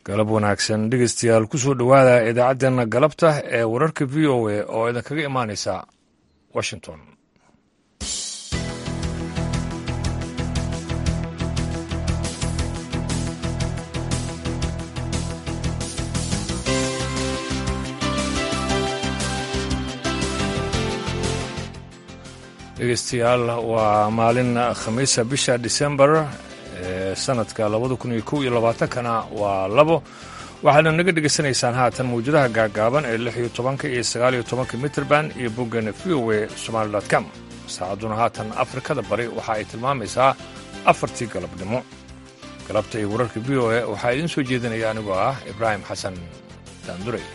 galab wanaagsan dhegeystayaal kusoo dhowaada idaacaddeenna galabta ee wararka v o a oo idinkaga imaanaysa washington dhegeystayaal waa maalin khamiisa bisha disembar ee sanadka labada kun iyo kow iyo labaatankana waa labo waxaadna naga dhegaysanaysaan haatan mawjadaha gaagaaban ee lix iyo tobanka iyo sagaal iyo tobanka mitrband iyo boggeena v o a somaali com saacadduna haatan afrikada bari waxa ay tilmaamaysaa afartii galabnimo galabta iyo wararka v o a waxaa idiin soo jeedinaya anigoo ah ibraahim xasan daanduray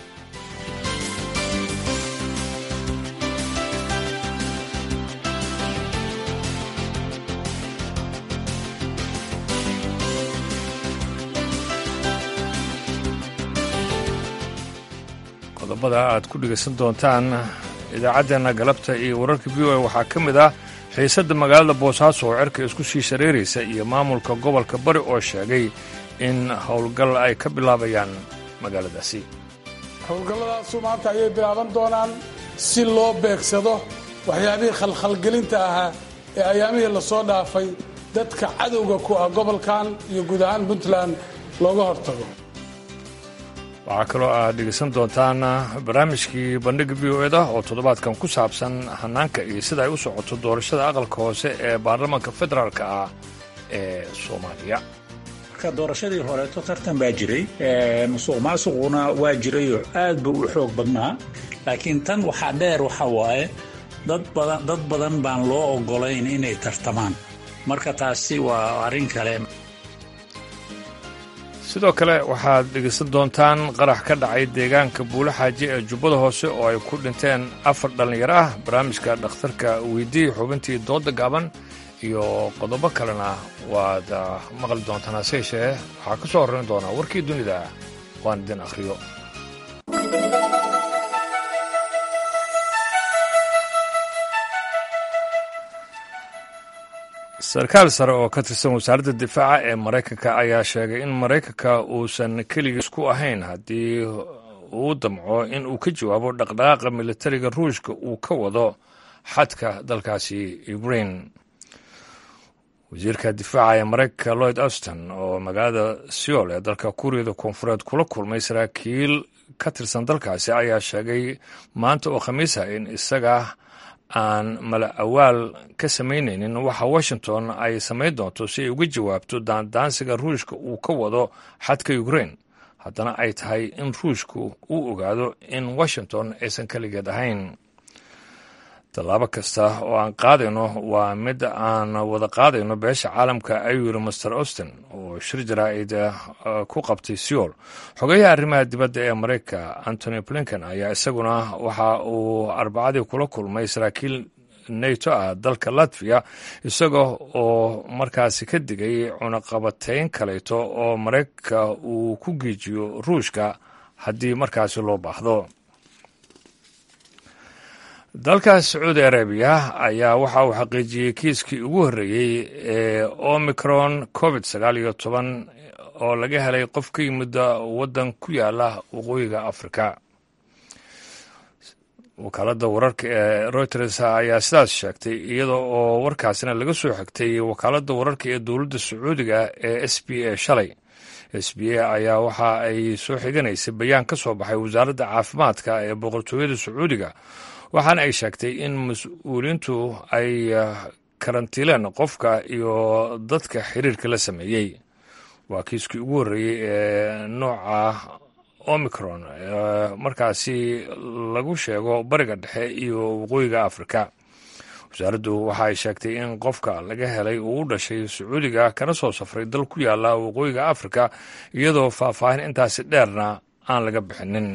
qodobada aad ku dhegaysan doontaan idaacaddeenna galabta iyo wararka v o a waxaa ka mid ah xiisadda magaalada boosaaso oo cerka isku sii shareeraysa iyo maamulka gobolka bari oo sheegay in howlgal ay ka bilaabayaan magaaladaasi howlgalladaasu maanta ayay bilaaban doonaan si loo beegsado waxyaabihii khalkhalgelinta ahaa ee ayaamihii lasoo dhaafay dadka cadowga ku ah gobolkan iyo guud ahaan puntland looga hortago waxaa kaloo aad dhegaysan doontaan barnaamijkii bandhiga v o eda oo toddobaadkan ku saabsan hanaanka iyo sida ay u socoto doorashada aqalka hoose ee baarlamaanka federaalka ah ee soomaaliya marka doorashadii horeeto tartan baa jiray musuq maasuquna waa jirayoo aad buu u xoog badnaa laakiin tan waxaa dheer waxa waaye dad badan baan loo ogolayn inay tartamaan marka taasi waa arrin kale sidoo kale waxaad dhegaysan doontaan qarax ka dhacay deegaanka buulo xaaji ee jubbada hoose oo ay ku dhinteen afar dhallinyaro ah barnaamijka dhakhtarka weydii xubintii dooda gaaban iyo qodobo kalena waad maqli doontaan hase yeeshee waxaa ka soo horrayn doonaa warkii dunida waan idin akhriyo sarkaal sare oo ka tirsan wasaaradda difaaca ee maraykanka ayaa sheegay in maraykanka uusan keligiis ku ahayn haddii uu damco in uu ka jawaabo dhaqdhaqaaqa militariga ruushka uu ka wado xadka dalkaasi ukrain wasiirka difaaca ee maraykanka lloyd auston oo magaalada seol ee dalka kuuriyada koonfureed kula kulmay saraakiil ka tirsan dalkaasi ayaa sheegay maanta oo khamiisa in isaga aan mala awaal ka samaynaynin waxa washington ay samayn doonto si ay uga jawaabto daandaansiga ruushka uu ka wado xadka ukrain haddana ay tahay in ruushku uu ogaado in washington aysan keligeed ahayn tallaabo kasta oo aan qaadayno waa mid aan wada qaadayno beesha caalamka ayuu yiri master austin oo shir jaraa'id ku qabtay seol xogayaha arrimaha dibadda ee maraykanka antony blinken ayaa isaguna waxa uu arbacadii kula kulmay saraakiil nato ah dalka latviya isaga oo markaasi ka digay cunaqabatayn kaleeto oo maraykanka uu ku geejiyo ruushka haddii markaasi loo baahdo dalka sacuudi arabiya ayaa waxa uu xaqiijiyey kiiskii ugu horreeyey ee omicron covid sagaal iyo toban oo laga helay qof ka yimid waddan ku yaala waqooyiga afrika wakaaladda wararka ee reuters ayaa sidaas sheegtay iyada oo warkaasina laga soo xigtay wakaaladda wararka ee dowladda sacuudiga ee s b a shalay s b a ayaa waxa ay soo xiganaysay bayaan ka soo baxay wasaaradda caafimaadka ee boqortooyada sacuudiga waxaana ay sheegtay in mas-uuliintu ay karantiileen qofka iyo dadka xiriirka la sameeyey waa kiiskii ugu horreeyey ee nooca omicron markaasi lagu sheego bariga dhexe iyo waqooyiga afrika wasaaraddu waxa ay sheegtay in qofka laga helay uu u dhashay sacuudiga kana soo safray dal ku yaala waqooyiga afrika iyadoo faahfaahin intaasi dheerna aan laga bixinin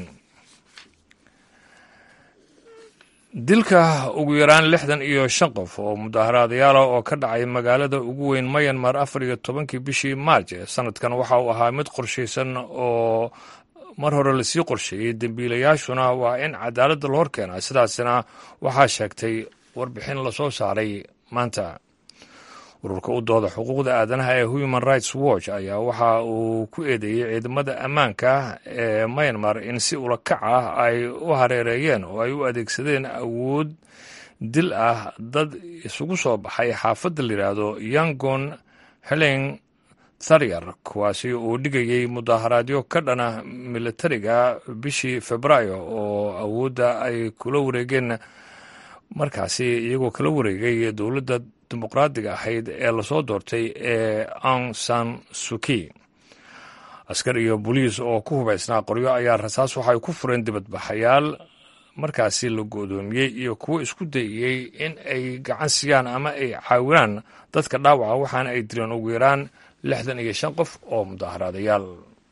dilka ugu yaraan lixdan iyo shan qof oo mudaaharaadayaala oo ka dhacay magaalada ugu weyn mayanmar afar iyo tobankii bishii maarj ee sanadkan waxa uu ahaa mid qorshaysan oo mar hore lasii qorsheeyey dembiilayaashuna waa in cadaaladda la hor keenaa sidaasina waxaa sheegtay warbixin lasoo saaray maanta ururka u dooda xuquuqda aadanaha ee human rights watch ayaa waxa uu ku eedeeyey ciidamada ammaanka ee myanmar in si ulakac ah ay u hareereeyeen oo ay u adeegsadeen awood dil ah dad isugu soo baxay xaafadda layidhaahdo yangon helen tharyar kuwaasi uu dhigayey mudaharaadyo ka dhana militariga bishii februaayo oo awoodda ay kula wareegeen markaasi iyagoo kala wareegay dowladda dimuqraadiga ahayd ee lasoo doortay ee aung san suki askar iyo boliis oo ku hubaysnaa qoryo ayaa rasaas waxay ku fureen dibadbaxayaal markaasi la go-doomiyey iyo kuwo isku dayiyey in ay gacan siiyaan ama ay caawinaan dadka dhaawaca waxaana ay dileen ugu yaraan lixdan iyo shan qof oo mudaharaadayaal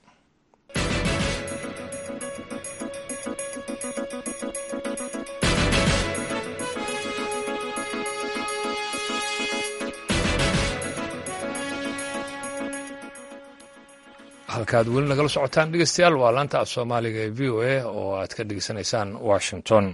halkaad weli nagala socotaan dhegeystayaal waa laanta af soomaaliga ee v o a oo aad ka dhegeysanaysaan washington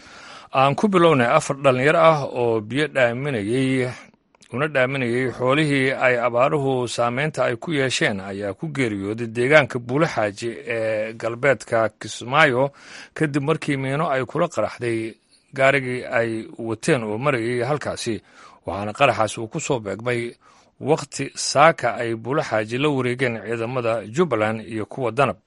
aan ku bilownay afar dhalinyaro ah oo biyo dhaaminayey una dhaaminayey xoolihii ay abaaruhu saameynta ay ku yeesheen ayaa ku geeriyooday deegaanka buulaxaaji ee galbeedka kismaayo kadib markii miino ay kula qaraxday gaarigii ay wateen oo marayay halkaasi waxaana qaraxaas uu ku soo beegmay wakhti saaka ay buulaxaaji la wareegeen ciidamada jubbaland iyo kuwa danab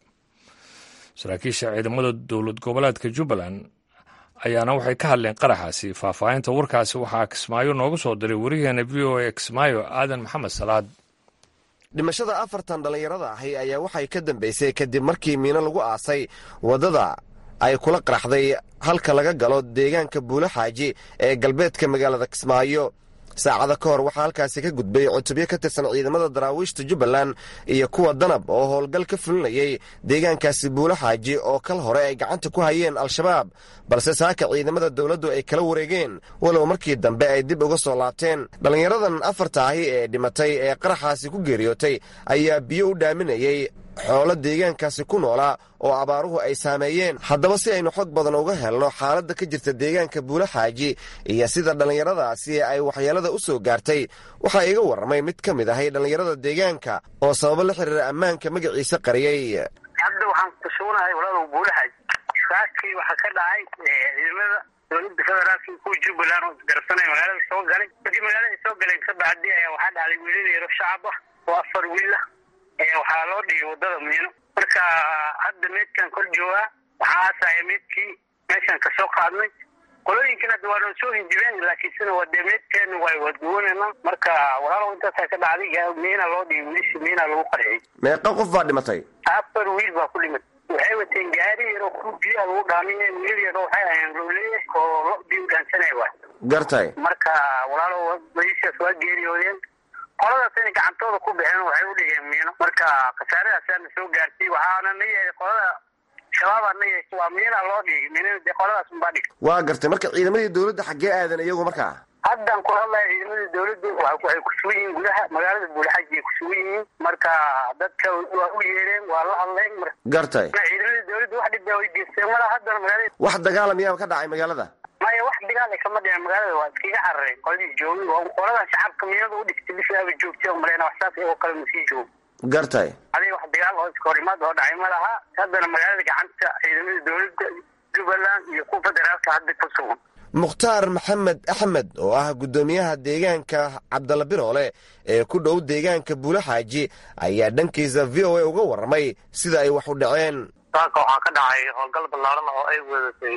saraakiisha ciidamada dowlad goboleedka jubbaland ayaana waxay ka hadleen qaraxaasi faahfaahinta warkaasi waxaa kismaayo nooga soo diray wariyaheena v o a kismaayo aadan maxamed salaad dhimashada afartan dhallinyarada ahi ayaa waxay ka dambaysay kadib markii miino lagu aasay waddada ay kula qaraxday halka laga galo deegaanka buulaxaaji ee galbeedka magaalada kismaayo saacada ka hor waxaa halkaasi ka gudbay cutubyo ka tirsan ciidamada daraawiishta jubbaland iyo kuwa danab oo howlgal ka fulinayay deegaankaasi buulaxaaji oo kal hore ay gacanta ku hayeen al-shabaab balse saaka ciidamada dowladdu ay kala wareegeen walow markii dambe ay dib uga soo laabteen dhallinyaradan afarta ahi ee dhimatay ee qaraxaasi ku geeriyootay ayaa biyo u dhaaminayey xoolo deegaankaasi ku noolaa oo abaaruhu ay saameeyeen haddaba si aynu xog badan uga helno xaaladda ka jirta deegaanka buulaxaaji iyo sida dhallinyaradaasi ay waxyeelada u soo gaartay waxaa iga warramay mid ka mid ahay dhallinyarada deegaanka oo sababo la xiriira ammaanka magaciisa qariyey hadda waxaan kusugunahay walaalow buulaxaaji saakii waxaa ka dhacay ciidamada dowladda federaalka kuwa jubbaland oo isgarabsanaya magaalada soo galay markii magaalada soo galeen ka bacdi ayaa waxaa dhacday wiilal yaro shacab ah oo afar wiil ah waxaa loo dhigay waddada miino marka hadda meydkan kor joogaa waxaa aasaya meydkii meeshaan kasoo qaadnay qolooyinkan hadda waa noo soo hinjibeen laakiin sina waa dee meydkeena waa waduwanayna marka walaalow intaasaa ka dhacday miina loo dhigay wiilishi miina lagu qarxiyey meeqa qof baa dhimatay afar wiil baa ku dhimatay waxay wateen gaari yaroo ku biyaha lagu dhaamiye wiil yaro waxay ahayeen rooleye oo lo biyo dhaansanaya waay gartay marka walaalow badiishaas waa geeriyoodeen qoladaas inay gacantooda ku baxeen waxay u dhigeen miino marka khasaaradaasana soo gaartay waxaana na yeehay qolada shabaabaa na yeeshay waa miina loo dhigay miinada dee qoladaas unbaa dhigay waa gartay marka ciidamadii dowladda xaggee aadan iyagu markaa haddan ku hadlaya ciidamada dowladda waxay ku sugan yihiin gudaha magaalada buulaxaji ay ku sugan yihiin marka dadka waa u yeereen waa la hadleen gartay ciidamada dowladda wax dhibaa way geysteen mala haddana magaalada wax dagaala miyaa ka dhacay magaalada maya wax dagaal ay kama dhicin magaalada waa iskaga carareen qoladii joogay waa qoladan shacabka miinada u dhigtay bishaaba joogtay oo maleyna wax saas iyagoo kale masii joogo gartay adiga wax dagaal oo iska horimaad oo dhacay ma laha haddana magaalada gacanta ciidamada dowladda jubbaland iyo kuwa federaalka hadda ku sugan mukhtaar maxamed axmed oo ah guddoomiyaha deegaanka cabdalla biroole ee ku dhow deegaanka buulaxaaji ayaa dhankiisa v o a uga warramay sida ay wax u dhaceen saaka waxaa ka dhacay howlgal ballaaran oo ay wadatay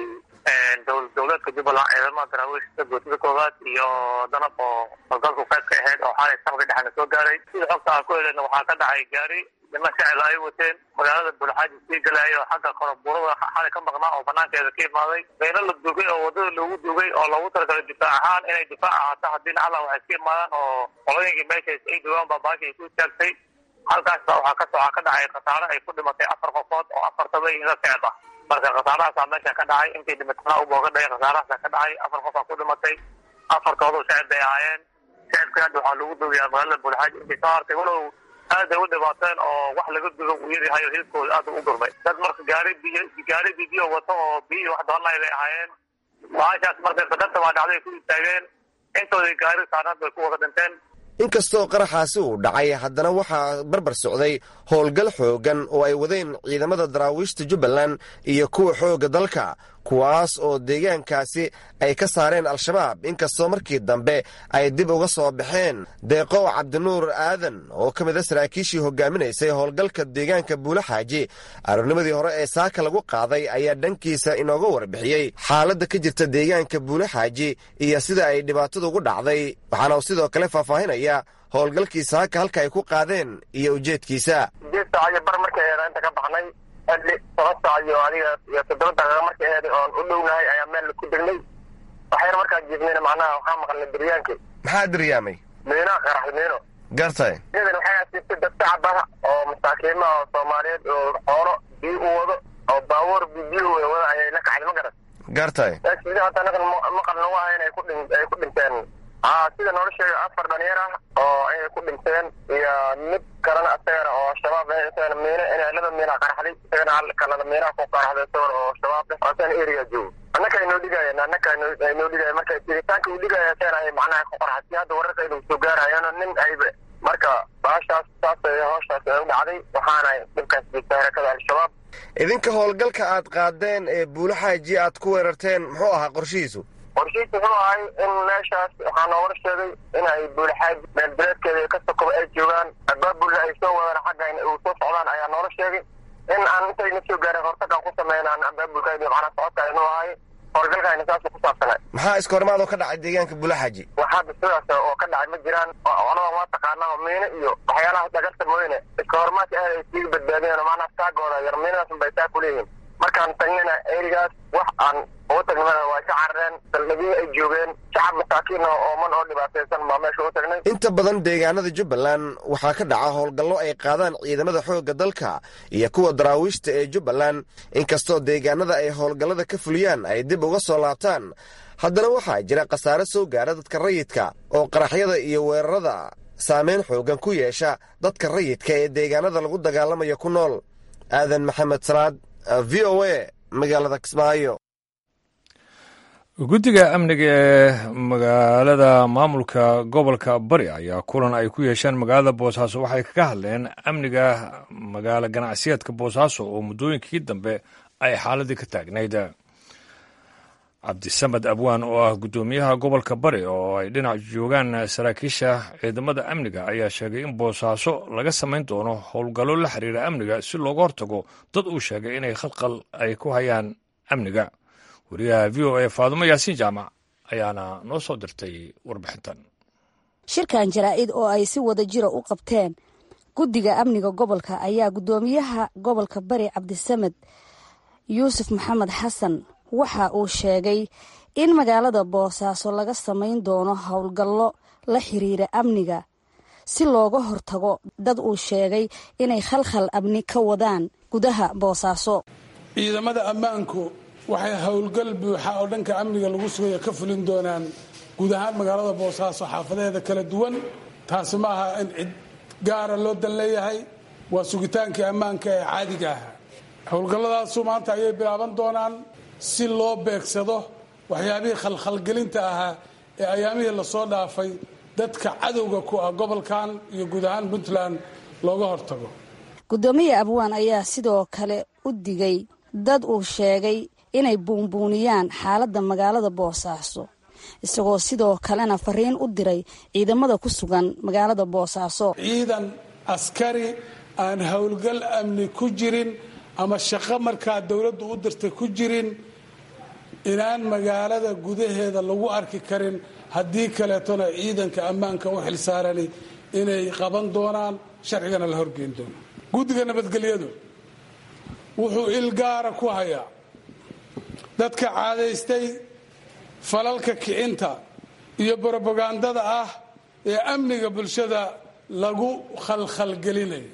dowladka jubbaland ciidamada daraawiishta goosida koowaad iyo danab oo howlgalku qayb ka ahayd oo xalay sabka dhexna soo gaaray sida xogta aan ku heleyna waxaa ka dhacay gaari nima shacila ay wateen magaalada buulaxaaji sii galaayo xagga korabuurada xalay ka maqnaa oo banaankeeda ka imaaday meelo la dugay oo wadada loogu dugay oo loogu talagalay difaac ahaan inay difaac ahaato haddii nacala waxay ka imaadaan oo qolooyinkii meeshaas ay dugaan baa baasha ay ku istaagtay halkaasba waxaa ka waxaa ka dhacay khasaare ay ku dhimatay afar qofood oo afartaba iga socda marka khasaarahaasaa meesha ka dhacay intii dhimatana ubooga dhacay khasaarahaasa ka dhacay afar qofaa ku dhimatay afartoodu shacib bay ahaayeen shacibka hadda waxaa lagu dugayaa magaalada buulxaaji intii soo hartay walow aad ay u dhibaateen oo wax laga dugo uu yaryahay oo hilibkooda aad u gurmay dad marka gaari biyo gaari biyo wato oo biyi wax doonay bay ahaayeen baashaas markay qadarta waa dhacday ku istaageen intoodii gaari saarnaad bay ku wada dhinteen inkastoo qaraxaasi uu dhacay haddana waxaa barbar socday howlgal xooggan oo ay wadeen ciidamada daraawiishta jubbaland iyo kuwa xoogga dalka kuwaas oo deegaankaasi ay ka saareen al-shabaab inkastoo markii dambe ay dib uga soo baxeen deeqow cabdinuur aadan oo ka mid a saraakiishii hogaaminaysay howlgalka deegaanka buulaxaaji aroornimadii hore ee saaka lagu qaaday ayaa dhankiisa inooga warbixiyey xaaladda ka jirta deegaanka buulaxaaji iyo sida ay dhibaatadu ugu dhacday waxaana uu sidoo kale faahfaahinaya howlgalkii saaka halka ay ku qaadeen iyo ujeedkiisa xilli toban saac iyo adiga iyo toddoba daqiiqa markay aheeday oon u dhownahay ayaa meel ku degnay waxayna markaa jiifnayna macnaha waxaa maqalnay diryaankii maxaa diryaamay miino qaraxda miino gartay iyadan waxay asiibtay dad shacab ah oo masaakiima oo soomaaliyeed oo xoolo biyo u wado oo baabuur biyo wada ayay la kacday ma garan gartay sida hadda anagan maqal nagu aha inay ku dhin ay ku dhinteen aa sida noola sheegay afar dhalinyar ah oo inay ku dhinteen iyo mid kalena asagana oo shabaab ah isagana miino inay laba miina qaraxday isagana hal kalena miinaha ku qaraxday isagana oo shabaab ah asagana area joogo annaka ay noo dhigayeen annaka ay noo dhigayeen marka jiritaanka uu dhigaya asagana ay macnaha ku qaraxay si hadda wararka inuu soo gaarayana nin ayba marka baashaas saas ay howshaas ay u dhacday waxaana dhibkaas jirta harakada al-shabaab idinka howlgalka aad qaadeen ee buulaxaaji aad ku weerarteen muxuu ahaa qorshihiisu qorshihiisu wuxuu ahay in meeshaas waxaa noogala sheegay in ay buulaxaaji meelbereedkeeda ka sokoba ay joogaan abaabulna ay soo wadaan xagga uu soo socdaan ayaa noola sheegay in aan intayna soo gaarin hortagaan ku sameyn aan abaabulkayni macnaa socodka inuu ahay howlgalkayna saas ku saabsanay maxaa iskoormaadoo ka dhacay deegaanka buulaxaaji waxaada sidaas oo ka dhacay ma jiraan oladan waa taqaanaa miino iyo waxyaalaha dhagarta mooyne iska hormaadka aad ay siiga badbaadiyeen oo macnaha taagooda yar miinadaas bay taa kuleeyihiin markaan tagnina erigaas wax aan ugu tagnimana waa ka carareen saldhigyii ay joogeen shacab masaakiin oo ooman oo dhibaataysan baa meesha ugu tagnay inta badan deegaanada jubbaland waxaa ka dhaca howlgallo ay qaadaan ciidamada xoogga dalka iyo kuwa daraawiishta ee jubbaland inkastoo deegaanada ay howlgallada ka fuliyaan ay dib uga soo laabtaan haddana waxaa jira khasaare soo gaara dadka rayidka oo qaraxyada iyo weerarada saameyn xooggan ku yeesha dadka rayidka ee deegaanada lagu dagaalamayo ku nool aadan maxamed salaad v o a magaalada kismaayo guddiga amniga ee magaalada maamulka gobolka bari ayaa kulan ay ku yeesheen magaalada boosaaso waxay kaga hadleen amniga magaalo ganacsiyeedka boosaaso oo muddooyinkii dambe ay xaaladii ka taagnayd cabdisamed abwaan oo ah guddoomiyaha gobolka bari oo ay dhinac joogaan saraakiisha ciidamada amniga ayaa sheegay in boosaaso laga samayn doono howlgallo la xiriira amniga si looga hortago dad uu sheegay inay khalqal ay ku hayaan amniga wariyaha v o a faadumo yaasiin jaamac ayaana noo soo dirtay warbixintan shirkan jaraa'id oo ay si wada jira u qabteen guddiga amniga gobolka ayaa guddoomiyaha gobolka bari cabdisamed yuusuf maxamed xasan waxa uu sheegay in magaalada boosaaso laga samayn doono howlgallo la xiriira amniga si looga hortago dad uu sheegay inay khalkhal amni ka wadaan gudaha boosaaso ciidamada ammaanku waxay howlgal buuxa oo dhanka amniga lagu sugaya ka fulin doonaan guud ahaan magaalada boosaaso xaafadeeda kala duwan taasi ma aha in cid gaara loo dan leeyahay waa sugitaankii ammaanka ee caadiga ahaa howlgalladaasu maanta ayay bilaaban doonaan si loo beegsado waxyaabihii khalkhalgelinta ahaa ee ayaamihii lasoo dhaafay dadka cadowga ku ah gobolkan iyo guud ahaan puntland looga hortago guddoomiya abwaan ayaa sidoo kale u digay dad uu sheegay inay buunbuuniyaan xaaladda magaalada boosaaso isagoo sidoo kalena fariin u diray ciidamada ku sugan magaalada boosaaso ciidan askari aan howlgal amni ku jirin ama shaqo markaa dowladdu u dirtay ku jirin inaan magaalada gudaheeda lagu arki karin haddii kaleetona ciidanka ammaanka u xilsaarani inay qaban doonaan sharcigana la horgeyn doono guddiga nabadgelyadu wuxuu ilgaara ku hayaa dadka caadaystay falalka kicinta iyo brobagandada ah ee amniga bulshada lagu khalkhalgelinayo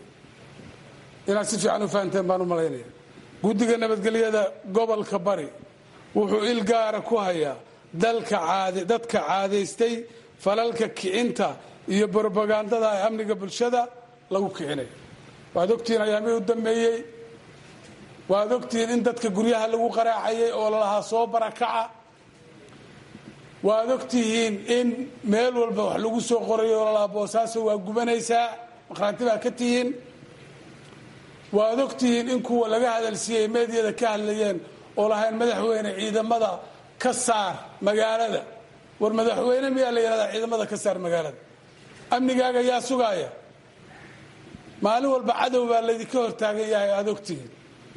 inaad si fiican u fahanteen baan u malaynaya guddiga nabadgelyada gobolka bari wuxuu ilgaara ku hayaa dadka caadaystay falalka kicinta iyo brobagandada ee amniga bulshada lagu kicinayo waad ogtihiin ayaamihii u dambeeyey waad ogtihiin in dadka guryaha lagu qaraacayay oo lalahaa soo barakaca waad og tihiin in meel walba wax lagu soo qorayo lalaa boosaaso waa gubanaysaa maqhraanti baa ka tihiin waad og tihiin in kuwa laga hadalsiiyey meedyada ka hadlayeen oo lahayn madaxweyne ciidamada ka saar magaalada war madaxweyne miyaa la yidhahdaa ciidamada ka saar magaalada amnigaaga yaa sugaaya maalin walba cadow baa laydinka hortaagan yahay aada og tihiin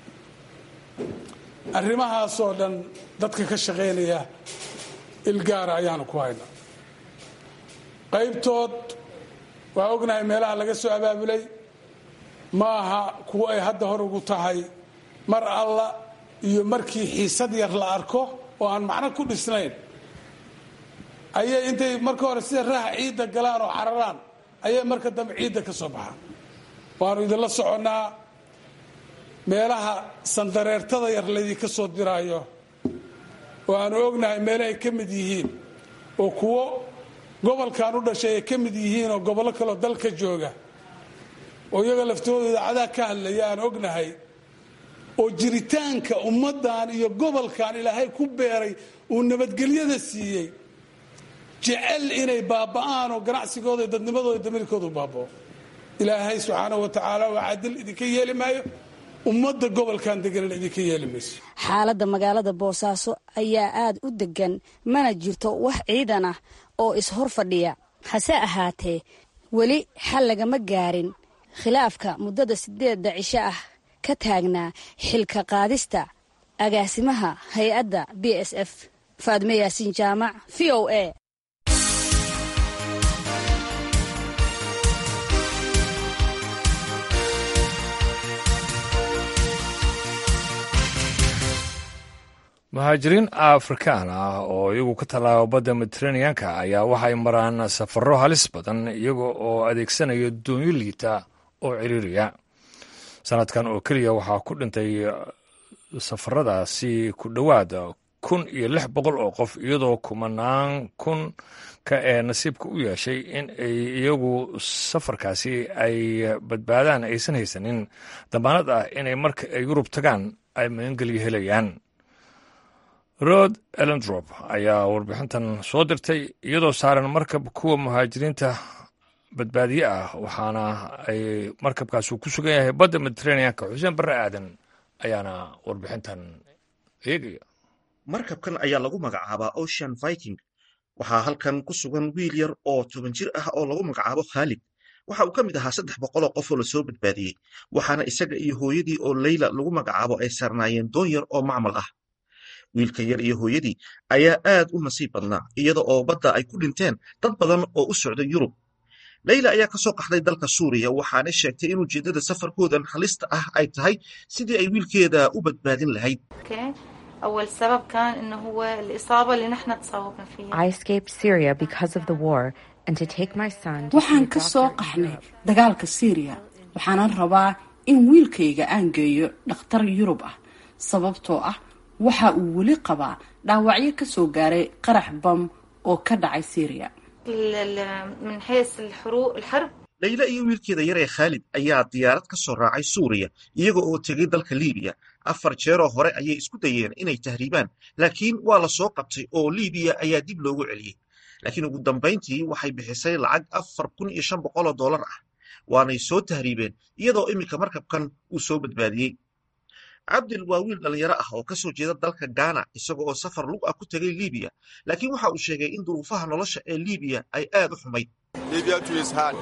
arrimahaasoo dhan dadka ka shaqaynaya ilgaara ayaanu ku haynaa qaybtood waa ognahay meelaha laga soo abaabulay ma aha kuwo ay hadda hor ugu tahay mar alla iyo markii xiisad yar la arko oo aan macno ku dhisnayn ayay intay marka hore sida raaha ciidda galaan oo cararaan ayay marka dambe ciidda ka soo baxaan waanu idinla soconnaa meelaha sandareertada yar laydinka soo diraayo oo aanu ognahay meele ay ka mid yihiin oo kuwo gobolkan u dhashay ay ka mid yihiin oo gobollo kaleo dalka jooga oo iyaga laftooda idaacadaha ka hadlaya aan ognahay oo jiritaanka ummaddan iyo gobolkan ilaahay ku beeray uu nabadgelyada siiyey jecel inay baaba'aan oo ganacsigooda dadnimadooda damirkooda u baabao ilaahay subxaanahu wa tacaala waa cadil idinka yeeli maayo ummadda gobolkan deganana idinka yeeli mayso xaaladda magaalada boosaaso ayaa aad u degan mana jirto wax ciidan ah oo ishor fadhiya hase ahaatee weli xal lagama gaarin khilaafka muddada sideedda cisho ah ka taagnaa xilka qaadista agaasimaha hay-adda b s f faadme yaasiin jaamac v o a muhaajiriin afrikaan ah oo iyagu ka tallaaba badda mediteraneanka ayaa waxay maraan safarro halis badan iyaga oo adeegsanaya doonyo liita oo ciriiriya sanadkan oo keliya waxaa ku dhintay safaradaasi ku dhowaad kun iyo lix boqol oo qof iyadoo kumanaan kun ka ee nasiibka u yeeshay in ay iyagu safarkaasi ay badbaadaan aysan haysanin dambaanad ah inay marka ay yurub tagaan ay magangelyo helayaan rod elendrop ayaa warbixintan soo dirtay iyadoo saaran markab kuwa muhaajiriinta badbaadiye ah waxaana ay markabkaasi ku sugan yahay badda mediteraneanka xuseen barre aadan ayaana warbixintan eegaya markabkan ayaa lagu magacaabaa ocean viking waxaa halkan ku sugan wiil yar oo toban jir ah oo lagu magacaabo khaalid waxa uu ka mid ahaa saddex boqoloo qof oo lasoo badbaadiyey waxaana isaga iyo hooyadii oo leyla lagu magacaabo ay saarnaayeen doon yar oo macmal ah wiilka yar iyo hooyadii ayaa aad u nasiib badnaa iyada oo badda ay ku dhinteen dad badan oo u socda yurub leyla ayaa ka soo qaxday dalka suuriya waxaana sheegtay in ujeeddada safarkoodan halista ah ay tahay sidii ay wiilkeeda u badbaadin lahayd أول سبب كان إنه هو الإصابة اللي نحن تصابنا فيها. I escaped Syria because of the war and to take my son to waxaan see ka a soo doctor in qaxnay Europe. dagaalka siiriya waxaanan rabaa in wiilkayga aan geeyo dhakhtar yurub ah sababtoo ah waxa uu weli qabaa dhaawacyo ka soo gaaray qarax bam oo ka dhacay siiriya ال- ال- من حيث الحروب الحرب leyla iyo wiilkeeda yar ee khaalid ayaa diyaarad ka soo raacay suuriya iyaga oo tegay dalka liibiya afar jeeroo hore ayay isku dayeen inay tahriibaan laakiin waa la soo qabtay oo liibiya ayaa dib loogu celiyey laakiin ugu dambayntii waxay bixisay lacag afar kun iyo shan boqoloo dollar ah waanay soo tahriibeen iyadoo iminka markabkan uu soo badbaadiyey cabdil waa wiil dhallinyaro ah oo ka soo jeeda dalka gaana isaga oo safar lug ah ku tegay liibiya laakiin waxa uu sheegay in duruufaha nolosha ee liibiya ay aad u xumayd Libya too is hard.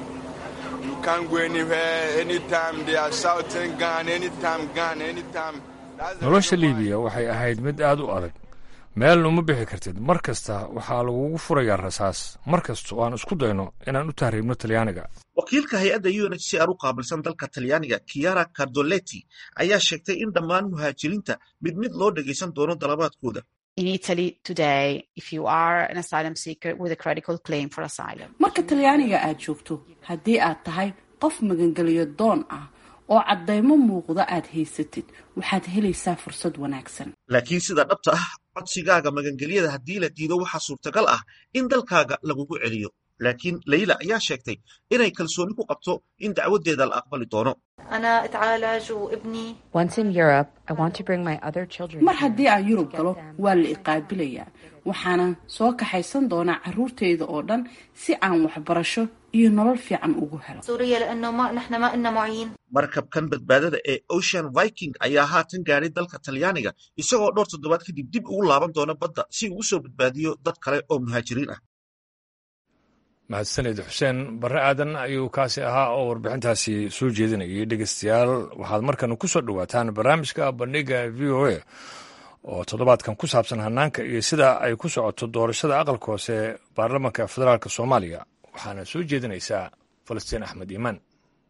You can't go anywhere. Anytime they are shouting gun, anytime gun, anytime. That's the nolosha reason why- liibiya waxay ahayd mid aad u adag meelna uma bixi kartid mar kasta waxaa lagugu furayaa rasaas mar kasta oo aan isku dayno inaan u tahriibno talyaaniga wakiilka hay-adda unhcr u qaabilsan dalka talyaaniga kiara cardoletti ayaa sheegtay in dhammaan muhaajiriinta mid mid loo dhegaysan doono dalabaadkooda In Italy today, if you are an asylum seeker with a credible claim for asylum, marka talyaaniga aad joogto haddii aad tahay qof magangeliyo doon ah oo caddaymo muuqda aad haysatid waxaad helaysaa fursad wanaagsan laakiin sida dhabta ah codsigaaga magangelyada haddii la diido waxaa suurtagal ah in dalkaaga lagugu celiyo laakiin leyla ayaa sheegtay inay kalsooni ku qabto in dacwadeeda la aqbali doono أنا أتعالج وابني Once in Europe, I want to bring my other children. mar haddii aan yurub galo waa la iqaabilayaa waxaana soo kaxaysan doonaa caruurteyda oo dhan si aan waxbarasho iyo nolol fiican ugu helo سوريا لأنه ما نحن ما إلنا معين markabkan badbaadada ee ocean viking ayaa haatan gaadhay dalka talyaaniga isagoo dhowr toddobaad kadib dib ugu laaban doona badda si uu usoo badbaadiyo dad kale oo muhaajiriin ah mahadsaned xuseen barre aadan ayuu kaasi ahaa oo warbixintaasi soo jeedinayay dhegeystayaal waxaad markan ku soo dhowaataan barnaamijka bandhiga v o a oo toddobaadkan ku saabsan hanaanka iyo sida ay ku socoto doorashada aqalka hoose ee baarlamaanka federaalk soomaaliya waxaana soo jeedinaysaa falastiin axmed iimaan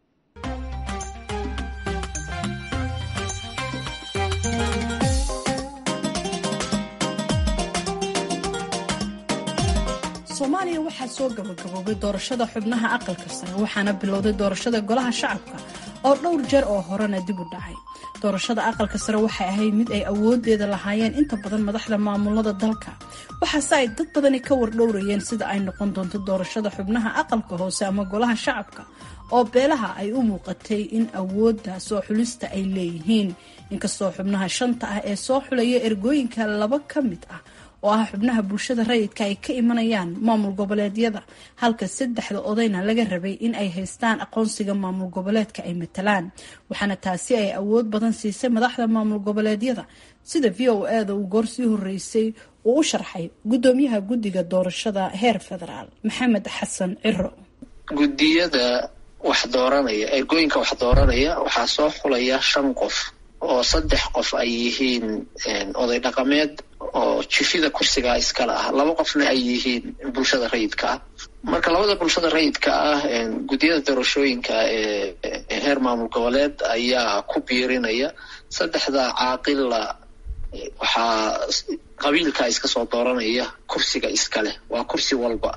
soomaaliya waxaa soo gabagaboobay doorashada xubnaha aqalka sare waxaana bilowday doorashada golaha shacabka oo dhowr jeer oo horena dib u dhacay doorashada aqalka sare waxay ahayd mid ay awoodeeda lahaayeen inta badan madaxda maamulada dalka waxaase ay dad badani ka wardhowrayeen sida ay noqon doonto doorashada xubnaha aqalka hoose ama golaha shacabka oo beelaha ay u muuqatay in awoodda soo xulista ay leeyihiin inkastoo xubnaha shanta ah ee soo xulaya ergooyinka laba ka mid ah oo ah xubnaha bulshada rayidka ay ka imanayaan maamul goboleedyada halka saddexda odayna laga rabay in ay haystaan aqoonsiga maamul goboleedka ay matalaan waxaana taasi ay awood badan siisay madaxda maamul goboleedyada sida v o e da uu goor sii horeysay uu u sharxay gudoomiyaha guddiga doorashada heer federaal maxamed xasan ciro guddiyada wax dooranaya ergooyinka wax dooranaya waxaa soo xulaya shan qof oo saddex qof ay yihiin oday dhaqameed oo jifida kursigaa iskale ah laba qofna ay yihiin bulshada rayidka ah marka labada bulshada rayidka ah guddiyada doorashooyinka ee heer maamul goboleed ayaa ku biirinaya saddexda caaqilla waxaa qabiilka iska soo dooranaya kursiga iskaleh waa kursi walba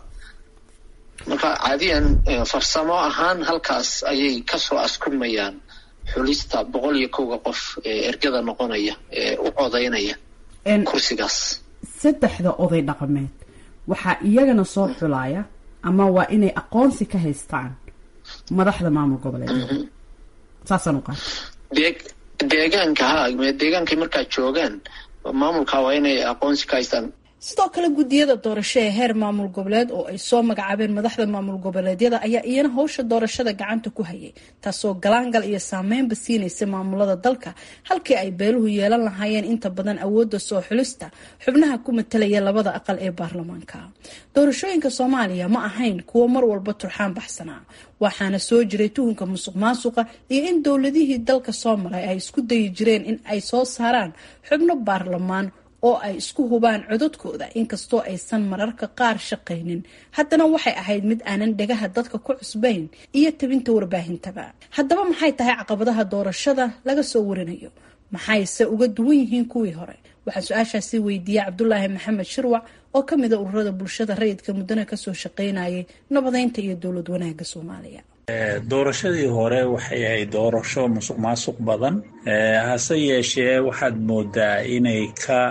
marka caadiyan farsamo ahaan halkaas ayay kasoo askumayaan xulista boqol iyo kowga qof ee ergada noqonaya ee u codaynaya kursigaas saddexda oday dhaqameed waxaa iyagana soo xulaya ama waa inay aqoonsi ka haystaan madaxda maamul goboleedyada saasaan u qaata dee deegaanka ha deegaankay markaa joogaan maamulka waa inay aqoonsi ka haystaan sidoo kale guddiyada doorasho ee heer maamul goboleed oo ay soo magacaabeen madaxda maamul goboleedyada ayaa iyana howsha doorashada gacanta ku hayay taasoo galaangal iyo saameynba siinaysa maamulada dalka halkii ay beeluhu yeelan lahaayeen inta badan awoodda soo xulista xubnaha ku matalaya labada aqal ee baarlamaanka doorashooyinka soomaaliya ma ahayn kuwo mar walba turxaan baxsanaa waxaana soo jiray tuhunka musuq maasuqa iyo in dowladihii dalka soo maray ay isku dayi jireen in ay soo saaraan xubno baarlamaan oo ay isku hubaan codadkooda inkastoo aysan mararka qaar shaqaynin haddana waxay ahayd mid aanan dhagaha dadka ku cusbayn iyo tabinta warbaahintaba haddaba maxay tahay caqabadaha doorashada laga soo warinayo maxayse uga duwan yihiin kuwii hore waxaa su-aashaasi weydiiyey cabdulaahi maxamed shirwac oo ka mida ururada bulshada rayidka muddana kasoo shaqaynayay nabadeynta iyo dowlad wanaagga soomaaliya doorashadii hore waxay ahayd doorasho musuq maasuq badan hase yeeshee waxaad moodaa inay ka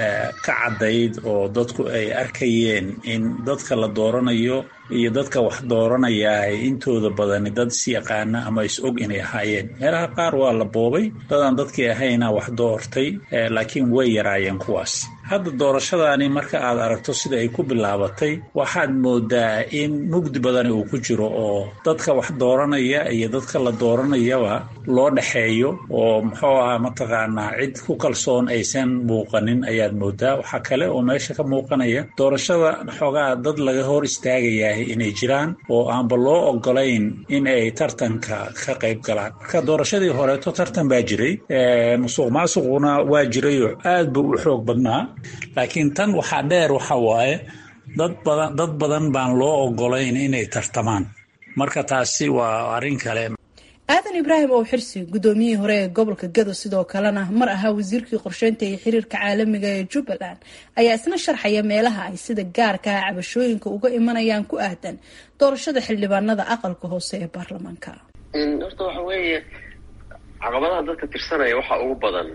ka caddayd oo dadku ay arkayeen in dadka la dooranayo iyo dadka wax dooranaya ay intooda badani dad is yaqaana ama is og inay ahaayeen meelaha qaar waa la boobay dadaan dadkii ahayna wax doortay laakiin way yaraayeen kuwaas hadda doorashadaani marka aad aragto sida ay ku bilaabatay waxaad moodaa in mugdi badani uu ku jiro oo dadka wax dooranaya iyo dadka la dooranayaba loo dhexeeyo oo muxuu ahaa mataqaanaa cid ku kalsoon aysan muuqanin ayaad moodaa waxaa kale oo meesha ka muuqanaya doorashada xoogaa dad laga hor istaagayaa inay jiraan oo aanba loo ogolayn in ay tartanka ka qayb galaan marka doorashadii horeeto tartan baa jiray musuq maasuquna waa jirayoo aad buu u xoog badnaa laakiin tan waxaa dheer waxa waaye dad badan dad badan baan loo ogolayn inay tartamaan marka taasi waa arrin kale aadan ibraahim oo xirsi gudoomiyihii hore ee gobolka gado sidoo kalena mar ahaa wasiirkii qorsheynta iyo xiriirka caalamiga ee jubbaland ayaa isna sharxaya meelaha ay sida gaarka ah cabashooyinka uga imanayaan ku aadan doorashada xildhibaanada aqalka hoose ee baarlamaanka horta waxa weeye caqabadaha dadka tirsanaya waxaa ugu badan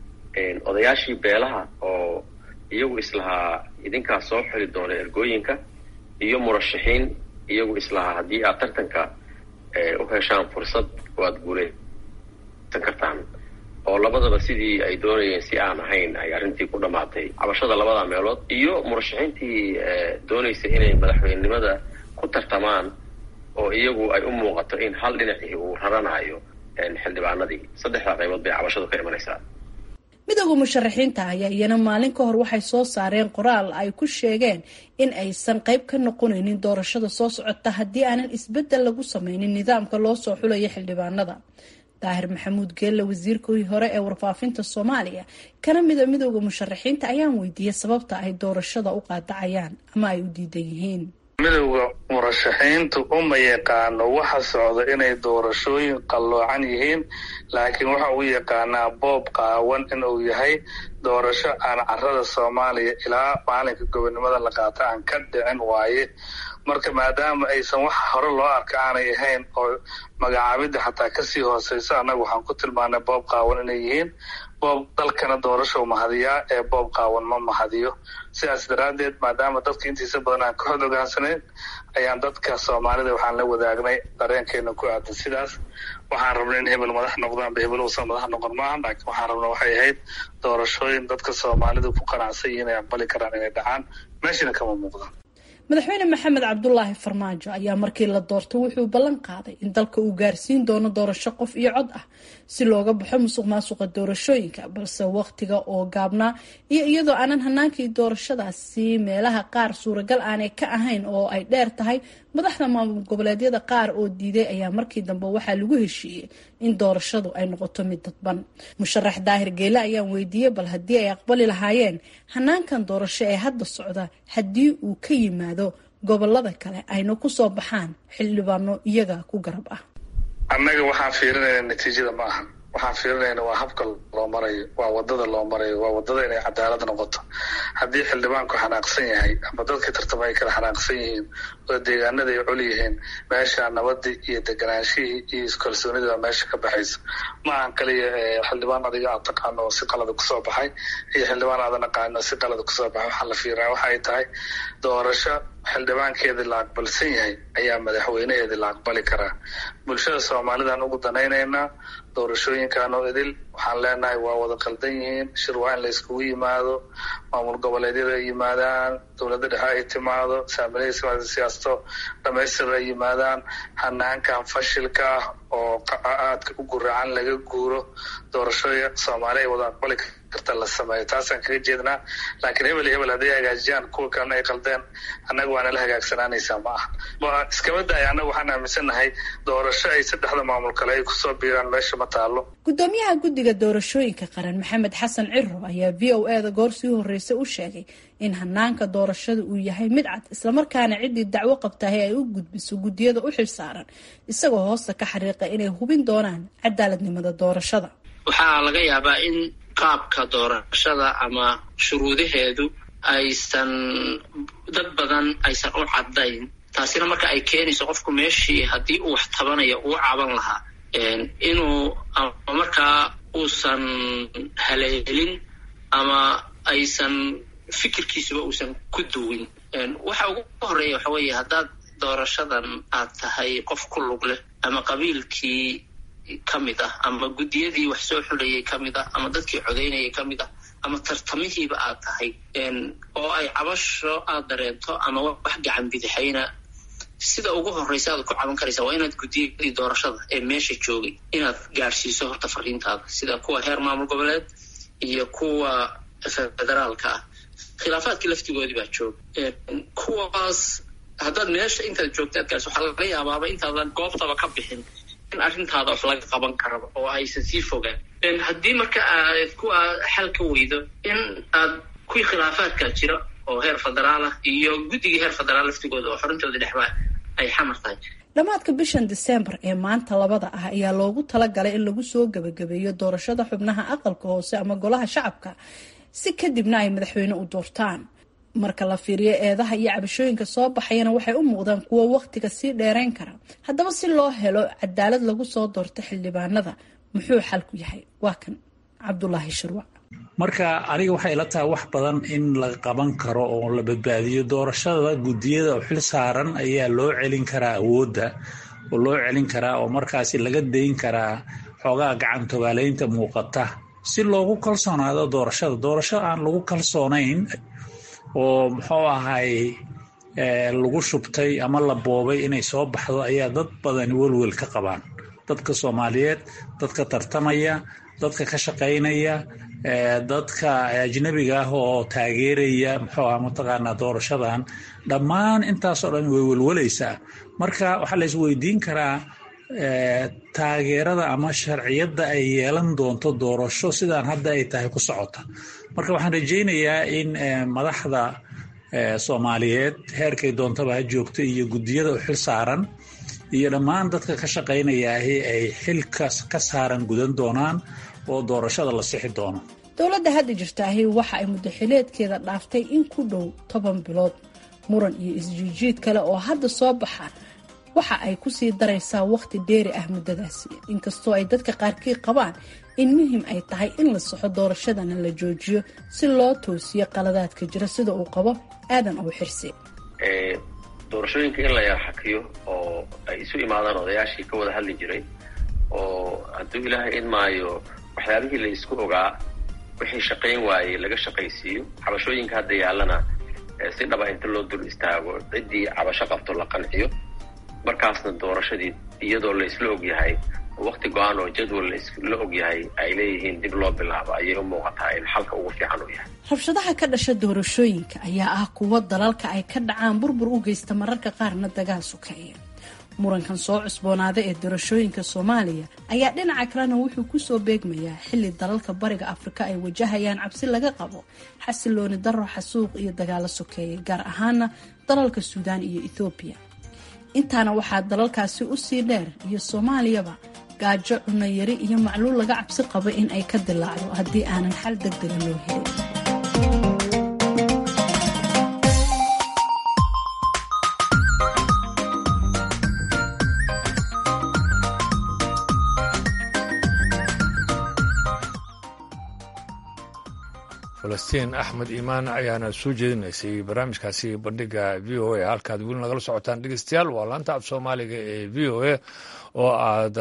odayaashii beelaha oo iyagu islahaa idinkaa soo xili doona ergooyinka iyo murashaxiin iyagu islahaa haddii aad tartanka u heshaan fursad waad guulaysan kartaan oo labadaba sidii ay doonayeen si aan ahayn ay arrintii ku dhammaatay cabashada labada meelood iyo murashaxiintii doonaysa inay madaxweynenimada ku tartamaan oo iyagu ay u muuqato in hal dhinacii uu raranayo xildhibaanadii saddexdaa qaybood bay cabashadu ka imanaysaa midooda musharaxiinta ayaa iyana maalin ka hor waxay soo saareen qoraal ay ku sheegeen in aysan qayb ka noqonaynin doorashada soo socota haddii aanan isbeddel lagu sameynin nidaamka loo soo xulayo xildhibaanada daahir maxamuud geelle wasiirkii hore ee warfaafinta soomaaliya kana mida midooda musharaxiinta ayaan weydiiyey sababta ay doorashada u qaadacayaan ama ay u diidan yihiin midowda murashaxiintu uma yaqaano waxa socda inay doorashooyin qalloocan yihiin laakiin waxa uu yaqaanaa boob qaawan inuu yahay doorasho aan carada soomaaliya ilaa maalinka gobonimada la qaata aan ka dhicin waaye marka maadaama aysan wax hore loo arka aanay ahayn oo magacaabidda xataa kasii hooseyso annaga waxaan ku tilmaanay boob qaawan inay yihiin boob dalkana doorashou mahadiyaa ee boob qaawan ma mahadiyo sidaas daraaddeed maadaama dadka intiisa badan aan ka hod ogaansanayn ayaan dadka soomaalida waxaan la wadaagnay dareenkeena ku aadan sidaas waxaan rabnay in hebel madax noqdaanba hebel uusan madax noqon maaha laakiin waxaan rabna waxay ahayd doorashooyin dadka soomaalida ku qanacsan yihiin ay aqbali karaan inay dhacaan meeshana kama muuqdaan madaxweyne maxamed cabdulaahi farmaajo ayaa markii la doortay wuxuu ballan qaaday in dalka uu gaarsiin doono doorasho qof iyo cod ah si looga baxo musuq maasuqa doorashooyinka balse waqtiga oo gaabnaa iyo iyadoo aanan hanaankii doorashadaasi meelaha qaar suuragal aanay ka ahayn oo ay dheer tahay madaxda maamul goboleedyada qaar oo diiday ayaa markii dambe waxaa lagu heshiiyey in doorashadu ay noqoto mid dadban musharax daahir geele ayaan weydiiyey bal haddii ay aqbali lahaayeen hanaankan doorasho ee hadda socda haddii uu ka yimaado gobolada kale ayna kusoo baxaan xildhibaano iyaga ku garab ah annaga waxaan fiirinayna natiijada ma aha waxaan fiirinayna waa habka loo marayo waa wadada loo marayo waa wadada inay cadaalad noqoto haddii xildhibaanku xanaaqsan yahay ama dadkii tartama ay kala xanaaqsan yihiin oo deegaanada ay col yihiin meesha nabadii iyo deganaanshihii iyo iskalsoonidii baa meesha ka baxaysa ma ahan kaliya xildhibaan adiga aad taqaano oo si qalada kusoo baxay iyo xildhibaan aadan aqaano oo si qalada kusoo baxay waxaa la fiiraa waxa ay tahay doorasho xildhibaankeedii la aqbalsan yahay ayaa madaxweynaheedii la aqbali karaa bulshada soomaalidaan ugu danaynaynaa doorashooyinkan oo idil waxaan leenahay waa wada qaldan yihiin shir waa in la iskugu yimaado maamul goboleedyada ay yimaadaan dowladda dhexe ay timaado saamilayda siyaasato dhamaystir ay yimaadaan hanaankan fashilka ah oo aadka u guracan laga guuro doorashooya soomaali ay wada aqbali karta la sameeyo taasaan kaga jeednaa laakiin hebel iyo hebel hadday hagaajiyaan kuwa kalena ay qaldeen annaga waana la hagaagsanaanaysaa ma aha iskama daaya annaga waxaan aaminsannahay doorasho ay saddexda maamul kale ay kusoo biiraan meesha ma taalo gudoomiyaha guddiga doorashooyinka qaran maxamed xasan ciro ayaa v o e da goor sii horreysay u sheegay in hanaanka doorashada uu yahay mid cad islamarkaana ciddii dacwo qabtahay ay u gudbiso guddiyada u xilsaaran isagoo hoosta ka xariiqa inay hubin doonaan cadaaladnimada doorashada waxaa laga yaabaa in qaabka doorashada ama shuruudaheedu aysan dad badan aysan u caddayn taasina marka ay keenayso qofku meeshii haddii uu wax tabanayo uu caban lahaa inuu ama markaa uusan haleelin ama aysan fikirkiisuba uusan ku duwin waxa ugu horeeya waxa weeye haddaad doorashadan aad tahay qof ku lug leh ama qabiilkii ka mid ah ama guddiyadii wax soo xulayay ka mid ah ama dadkii codaynayay ka mid ah ama tartamihiiba aad tahay oo ay cabasho aad dareento ama wax gacan bidixayna sida ugu horreysa aad ku caban karaysa waa inaad guddiyadii doorashada ee meesha joogay inaad gaadhsiiso horta fariintaada sida kuwa heer maamul goboleed iyo kuwa federaalka ah khilaafaadkii laftigoodii baa jooga kuwaas haddaad meesha intaad joogta aad gaarso waxaa laga yaabaaba intaadan goobtaba ka bixin in arrintaada wax laga qaban karaba oo aysan sii fogaan haddii marka aad kuwa xal ka weydo in aad kuwii khilaafaadka jira oo heer federaal ah iyo guddigii heer federaal laftigooda oo xorintooda dhexmaa ay xamar tahay dhammaadka bishan diseembar ee maanta labada ah ayaa loogu talagalay in lagu soo gebagabeeyo doorashada xubnaha aqalka hoose ama golaha shacabka si kadibna ay madaxweyne u doortaan marka la fiiriyo eedaha iyo cabashooyinka soo baxayana waxay u muuqdaan kuwo wakhtiga sii dheerayn kara haddaba si loo helo cadaalad lagu soo doorto xildhibaanada muxuu xalku yahay waa kan cabdulaahi shirwac marka aniga waxay ila tahay wax badan in la qaban karo oo la badbaadiyo doorashada guddiyada oo xil saaran ayaa loo celin karaa awoodda oo loo celin karaa oo markaasi laga dayn karaa xoogaa gacan togaaleynta muuqata si loogu kalsoonaado doorashada doorasho aan lagu kalsoonayn oo muxuu ahay lagu shubtay ama la boobay inay soo baxdo ayaa dad badani welwel ka qabaan dadka soomaaliyeed dadka tartamaya dadka ka shaqaynaya dadka ajnabiga ah oo taageeraya muxuu ah mataqaanaa doorashadan dhammaan intaasoo dhan way welwalaysaa marka waxaa la isweydiin karaa taageerada ama sharciyadda ay yeelan doonto doorasho sidaan hadda ay tahay ku socota marka waxaan rajaynayaa in madaxda soomaaliyeed heerkay doontaba ha joogto iyo guddiyada u xil saaran iyo dhammaan dadka ka shaqaynayaahi ay xilkas ka saaran gudan doonaan oo doorashada la sixi doono dowladda hadda jirtaahi waxa ay muddaxileedkeeda dhaaftay in ku dhow toban bilood muran iyo isjiijiid kale oo hadda soo baxa waxa ay kusii daraysaa wakhti dheeri ah muddadaasi inkastoo ay dadka qaarkii qabaan in muhim ay tahay in la saxo doorashadana la joojiyo si loo toosiyo qaladaadka jira sida uu qabo aadan ow xirse doorashooyinka in la yarxakiyo oo ay isu imaadaan odayaashii ka wada hadli jiray oo hadduu ilaahay idmaayo waxyaabihii la isku ogaa wixii shaqayn waayey laga shaqaysiiyo cabashooyinka hadda yaallana si dhaba inta loo dul istaago ciddii cabasho qabto la qanciyo markaasna doorashadii iyadoo la isla ogyahay wakti go-aan oo jadwal la ogyahay ay leeyihiin dib loo bilaabo ayay u muuqataa in xalka ugu fiican uu yahay rabshadaha ka dhasha doorashooyinka ayaa ah kuwo dalalka ay ka dhacaan burbur u geysta mararka qaarna dagaal sukeeya murankan soo cusboonaada ee doorashooyinka soomaaliya ayaa dhinaca kalena wuxuu kusoo beegmayaa xilli dalalka bariga afrika ay wajahayaan cabsi laga qabo xasilooni daro xasuuq iyo dagaalo sokeeya gaar ahaana dalalka suudaan iyo ethoobiya intaana waxaa dalalkaasi usii dheer iyo soomaaliyaba gaajo cunayari iyo macluul laga cabsi qabo in ay ka dilaacdo haddii aanan xal degdega loo helin falastiin axmed iimaan ayaana soo jeedinaysay barnaamijkaasi bandhiga v o a halkaad weli nagala socotaan dhegeystayaal waa laanta af soomaaliga ee v o a oo aad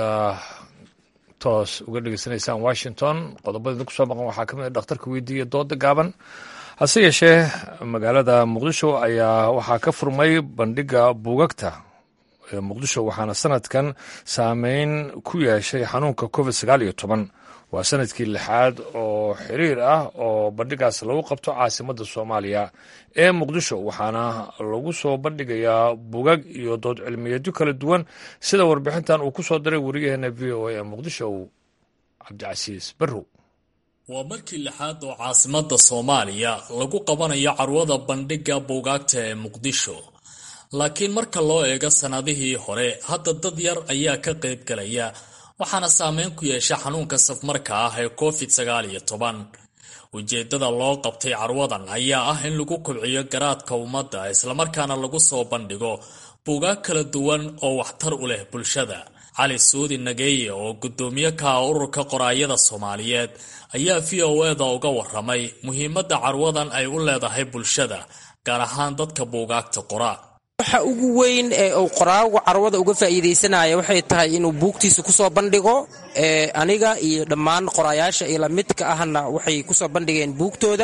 toos uga dhegeysanaysaan washington qodobada kusoo maqan waxaa ka mid a dhakhtarka weydiiya dooda gaaban hase yeeshee magaalada muqdisho ayaa waxaa ka furmay bandhiga buugagta ee muqdisho waxaana sanadkan saameyn ku yeeshay xanuunka covid sagaal iyo toban waa sanadkii lixaad oo xiriir ah oo bandhigaas lagu qabto caasimadda soomaaliya ee muqdisho waxaana lagu soo bandhigayaa bugag iyo dood cilmiyeedyo kala duwan sida warbixintan uu ku soo diray wariyaheena v o a ee muqdisho cabdicasiis barrow waa markii lixaad oo caasimadda soomaaliya lagu qabanayo carwada bandhigga buugaagta ee muqdisho laakiin marka loo eego sannadihii hore hadda dad yar ayaa ka qayb galaya waxaana saameyn ku yeesha xanuunka safmarka ah ee covid sagaal iyo toban ujeeddada loo qabtay carwadan ayaa ah in lagu kobciyo garaadka ummadda islamarkaana lagu soo bandhigo buugaag kala duwan oo waxtar u leh bulshada cali suudi nageeye oo guddoomiye ka ah ururka qoraayada soomaaliyeed ayaa v o eda uga waramay muhiimadda carwadan ay u leedahay bulshada gaar ahaan dadka buugaagta qora waxa ugu weyn ee uu qoraagu carwada uga faa'iidaysanaya waxay tahay inuu buugtiisa kusoo bandhigo aniga iyo dhammaan qoraayaasha iyo lamidka ahna waxay kusoo bandhigeen buugtooda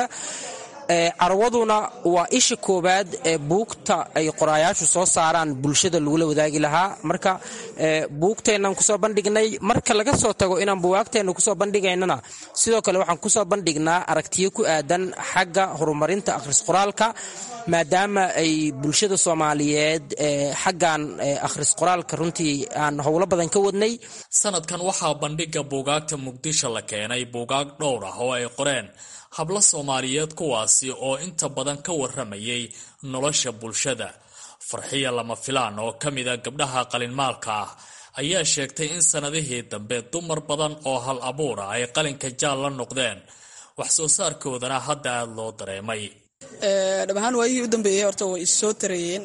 carwaduna waa isha koowaad ee buugta ay qoraayaashu soo saaraan bulshada lagula wadaagi lahaa marka buugteennan kusoo bandhignay marka laga soo tago inaan buwaagteenna kusoo bandhigaynana sidoo kale waxaan kusoo bandhignaa aragtiyo ku aadan xagga horumarinta akhris qoraalka maadaama ay bulshada soomaaliyeed xaggan akhris qoraalka runtii aan howlo badan ka wadnay sanadkan waxaa bandhigga buugaagta muqdisho la keenay buugaag dhowr ah oo ay qoreen hablo soomaaliyeed kuwaasi oo inta badan ka waramayay nolosha bulshada farxiya lama filaan oo ka mida gabdhaha qalinmaalka ah ayaa sheegtay in sannadihii dambe dumar badan oo hal abuura ay qalinka jaal la noqdeen wax soo saarkoodana hadda aada loo dareemay dhab ahaan waayihii u dambeeyey horta way issoo tarayeen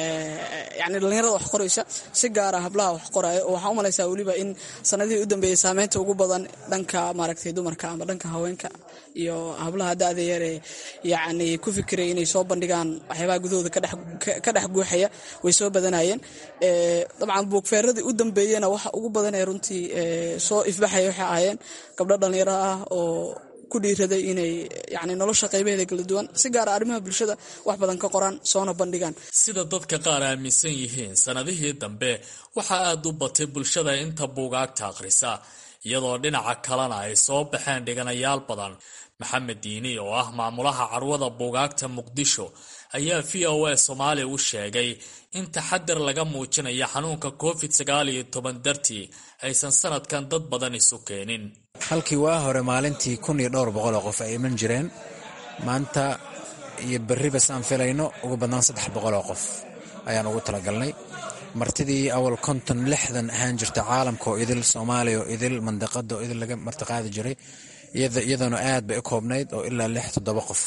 yani dhallinyarada wax qoraysa si gaara hablaha wax qoraayo oo waxaa u malaysaa weliba in sanadihii u dambeeyey saameynta ugu badan dhanka maaragtay dumarka ama dhanka haweenka iyo hablaha da-da yaree yacni ku fikiraya inay soo bandhigaan waxyaabaha gudahooda ka dhex guuxaya way soo badanayeen dabcan buugfeeradii u dambeeyena waxa ugu badan ee runtii soo ifbaxaya waxay ahaayeen gabdho dhallinyaro ah oo ku dhiiraday inay yani nolosha qaybaheeda kala duwan si gaara arrimaha bulshada wax badan ka qoraan soona bandhigaan sida dadka qaar aaminsan yihiin sanadihii dambe waxaa aada u batay bulshada inta buugaagta akhrisa iyadoo dhinaca kalena ay soo baxeen dhiganayaal badan maxamed diini oo ah maamulaha carwada buugaagta muqdisho ayaa v o a soomaaliya u sheegay in taxadar laga muujinayo xanuunka covid sagaal iyo toban dartii aysan sanadkan dad badan isu keenin halkii waa hore maalintii kun iyo dhowr boqol oo qof ay iman jireen maanta iyo berriba saan filayno ugu badnaan saddex boqol oo qof ayaan ugu talagalnay martidii awal konton lixdan ahaan jirta caalamka oo idil soomaaliya oo idil mandaqada oo idil laga martiqaadi jiray iyadoona aad bay u koobnayd oo ilaa lix toddoba qof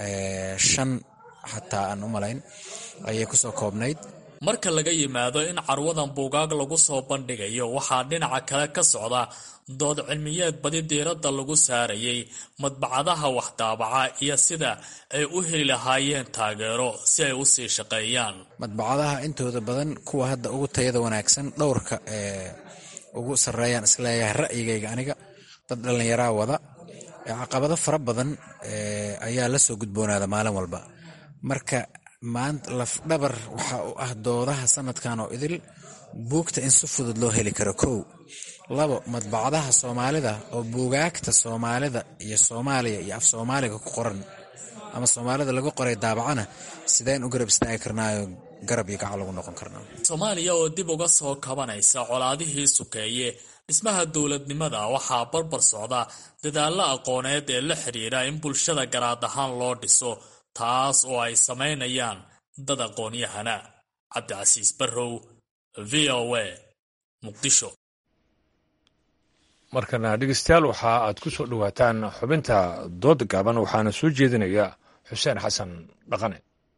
shan xataa aan u malayn ayay kusoo koobnayd marka laga yimaado in carwadan buugaag lagu soo bandhigayo waxaa dhinaca kale ka socda dood cilmiyeed badi diiradda lagu saarayay madbacadaha waxdaabaca iyo sida ay u heli lahaayeen taageero si ay u sii shaqeeyaan madbacadaha intooda badan kuwa hadda ugu tayada wanaagsan dhowrka ee ugu sarreeyaan isleeyahay ra'yigayga aniga dad dhallinyaraa wada caqabado fara badan ayaa la soo gudboonaada maalin walba marka maanta lafdhabar waxa u ah doodaha sanadkan oo idil buugta in si fudud loo heli karo kow labo madbacadaha soomaalida oo buugaagta soomaalida iyo soomaaliya iyo af soomaaliga ku qoran ama soomaalida lagu qoray daabacana sideen u garab istaagi karnaayo garab iyo gacal lagu noqon karnaa soomaaliya oo dib uga soo kabanaysa colaadihii sukeeye dhismaha dowladnimada waxaa barbar socda dadaallo aqooneed ee la xidhiidha in bulshada garaad ahaan loo dhiso taas oo ay samaynayaan dad aqoon-yahana cabdicasiis barrow v o a muqdisho markana dhegeystayaal waxa aad ku soo dhowaataan xubinta dooda gaaban waxaana soo jeedinaya xuseen xasan dhaqane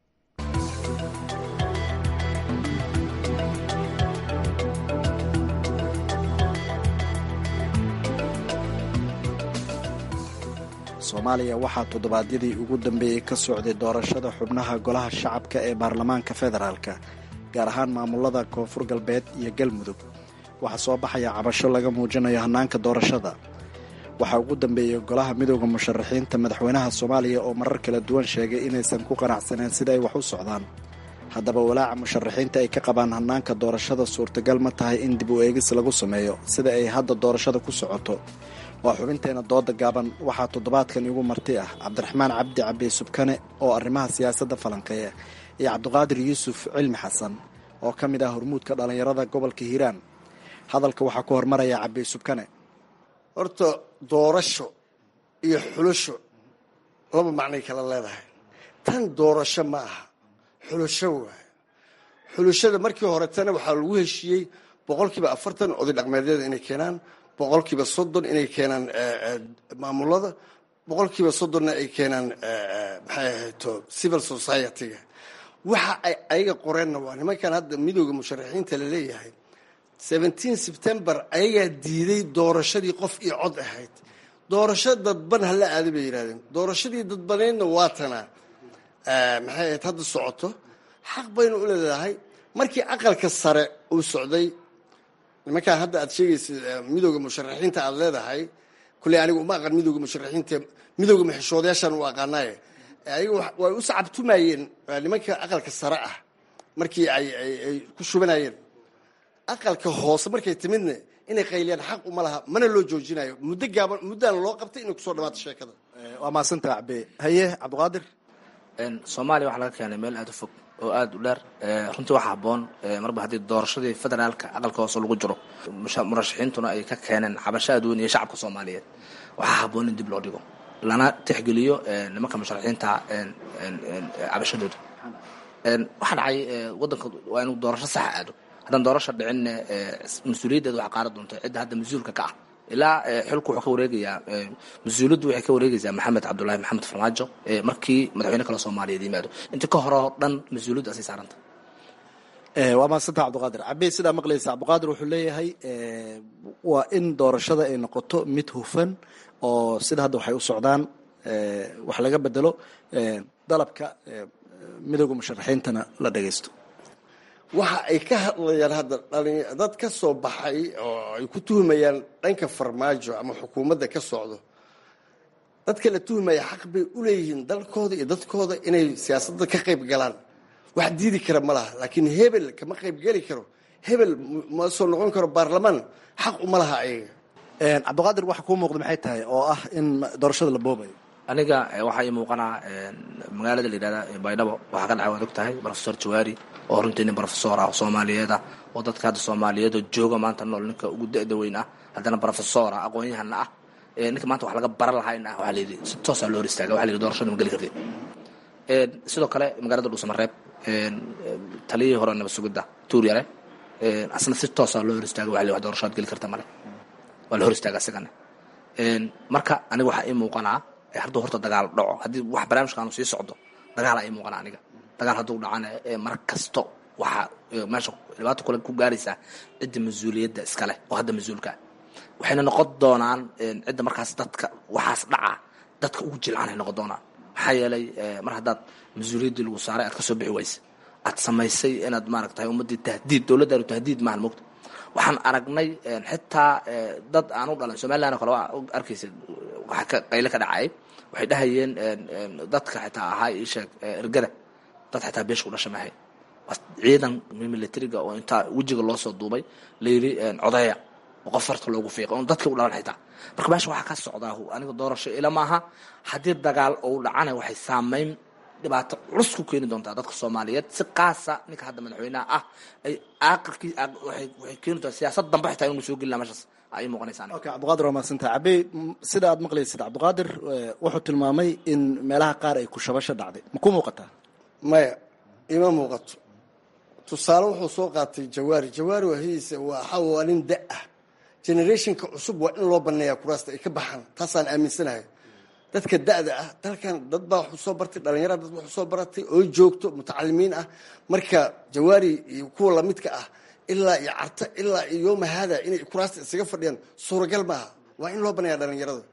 soomaaliya waxaa toddobaadyadii ugu dambeeyey ka socday doorashada xubnaha golaha shacabka ee baarlamaanka federaalka gaar ahaan maamulada koonfur galbeed iyo galmudug waxaa soo baxaya cabasho laga muujinayo hannaanka doorashada waxaa ugu dambeeyey golaha midooda musharaxiinta madaxweynaha soomaaliya oo marar kala duwan sheegay inaysan ku qanacsaneen sida ay wax u socdaan haddaba walaaca musharaxiinta ay ka qabaan hannaanka doorashada suurtagal ma tahay in dib u eegis lagu sameeyo sida ay hadda doorashada ku socoto waa xubinteena dooda gaaban waxaa toddobaadkan igu marti ah cabdiraxmaan cabdi cabdi subkane oo arrimaha siyaasadda falanqeeya iyo cabdiqaadir yuusuf cilmi xasan oo ka mid ah hormuudka dhallinyarada gobolka hiiraan hadalka waxaa ku hormaraya cabdi subkane horta doorasho iyo xulusho laba macnay kala leedahay tan doorasho ma aha xulusho waayo xulushada markii horetana waxaa lagu heshiiyey boqolkiiba afartan oday dhaqmeedyada inay keenaan boqolkiiba soddon inay keenaan maamulada boqolkiiba soddonna ay keenaan maxay ahayto civil society-ga waxa ay ayaga qoreenna waa nimankan hadda midooda musharaxiinta la leeyahay seventeen september ayagaa diiday doorashadii qof iyo cod ahayd doorasho dadban hala aaday bay yidhahdeen doorashadii dadbaneydna waa tanaa maxay ahayd hadda socoto xaq baynu u leedahay markii aqalka sare uu socday nimankaan hadda aad sheegaysa midooda musharaxiinta aad leedahay kulley anigu uma aqan midooda musharaxiinta midooda maxishoodayaashaan u aqaanaaye ayaga way u sacabtumayeen nimanka aqalka sare ah markii ay ay ku shubanayeen aqalka hoose markay timidna inay qayliyaan xaq uma laha mana loo joojinayo muddo gaaban muddaana loo qabtay inay kusoo dhawaato sheekada waa maadsantaa cabe haye cabdiqaadir soomaaliya waxaa laga keenay meel aad u fog oo aada u dheer runtii waxaa habboon marba haddii doorashadii federaalka aqalka hoose lagu jiro murashaxiintuna ay ka keeneen cabasho aad weyn iyo shacabka soomaaliyeed waxaa habboon in dib loo dhigo lana tixgeliyo nimanka musharaxiinta cabashadooda waxaa dhacay wadanka waa inuu doorasho saxa aado haddaan doorasho dhicinna mas-uuliyaddeeda waxaa qaara doonta cidda hadda mas-uulka ka ah ilaa xilku wuxuu ka wareegayaa mas-uuliyaddu waxay ka wareegaysaa maxamed cabdulaahi maxamed farmaajo markii madaxweyne kale soomaaliyeed yimaado inta ka hore oo dhan mas-uuliyaddu asay saaranta waa mahadsanta cabdiqaadir cabey sidaa maqlaysa cabdiqaadir wuxuu leeyahay waa in doorashada ay noqoto mid hufan oo sida hadda waxay u socdaan wax laga bedelo dalabka midooda musharaxiintana la dhagaysto waxa ay ka hadlayaan hadda dad ka soo baxay oo ay ku tuhmayaan dhanka farmaajo ama xukuumadda ka socdo dadka la tuhmaya xaq bay u leeyihiin dalkooda iyo dadkooda inay siyaasadda ka qayb galaan wax diidi kara ma laha laakiin hebel kama qayb geli karo hebel ma soo noqon karo baarlamaan xaq uma laha ayaga cabdiqaadir waxa kuu muuqda maxay tahay oo ah in doorashada la boobayo aniga waxaa ii muuqanaa magaalada la yidhahda baydhabo waxaa ka dhacay waad og tahay profesor jawaari oo runtii nin profesor ah oo soomaaliyeed ah oo dadka hadda soomaaliyeed oo jooga maanta nool ninka ugu da-da weyn ah haddana profesor ah aqoon-yahana ah ninka maanta wax laga baran lahayn ah waxaa layidhi si toosaa loo hor istaaga waxa la yidhi doorashada ma geli kartid sidoo kale magaalada dhuusamareeb taliyihii hore nabad sugidda tuuryare asna si toosaa loo hor istaaga waxa la yidhi wax doorashaad geli karta male waa la hor istaaga isagana marka aniga waxaa ii muuqanaa hadduu horta dagaal dhaco haddii wax barnaamijkaanu sii socdo dagaala ii muuqanaa aniga dagaal hadduu dhacana mar kasto waxaa meesha dhibaato kule ku gaaraysaa cidda mas-uuliyadda iskale oo hadda mas-uulkaa waxayna noqon doonaan cidda markaas dadka waxaas dhaca dadka ugu jilcanay noqon doonaan maxaa yeelay mar haddaad mas-uuliyaddii lagu saaray aad ka soo bixi waysa aad samaysay inaad maaragtahay ummaddii tahdiid dowladdaanu tahdiid maahan mogta waxaan aragnay xitaa dad aan u dhalan somaliland oo kale waa arkaysa waxa ka qayle ka dhacay waxay dhahayeen dadka xitaa ahaa ii sheeg ergada dad xitaa beesha u dhasha mahay ciidan militariga oo intaa wejiga loo soo duubay layidhi codeeya oo qof farta loogu fiiqay oon dadkii u dhalan xitaa marka meesha waxaa ka socdaa aniga doorasho ila maaha haddii dagaal ou dhacana waxay saameyn dhibaato culus ku keeni doontaa dadka soomaaliyeed si qaasa ninka hadda madaxweynaha ah ay aaqirkii waxay keeni doontaa siyaasad dambe xitaa inuu soo gelina meeshaas ay muuqanaysaa okay cabdiqaadir waa mahadsantaha cabey sida aad maqlaysid cabdiqaadir wuxuu tilmaamay in meelaha qaar ay kushabasho dhacday ma ku muuqataa maya ima muuqato tusaale wuxuu soo qaatay jawaari jawaari wahiisa waxa waa nin da ah generationka cusub waa in loo baneeyaa kuraasta ay ka baxaan taasaan aaminsanahay dadka da-da ah dalkan dad baa waxu soo bartay dhalinyara dad waxu soo baratay oo joogto mutacalimiin ah marka jawaari iyo kuwa lamidka ah ilaa iyo carta ilaa iyo yooma haada inay kuraasta isaga fadhiyaan suuragal maaha waa in loo baneeyaa dhalinyarada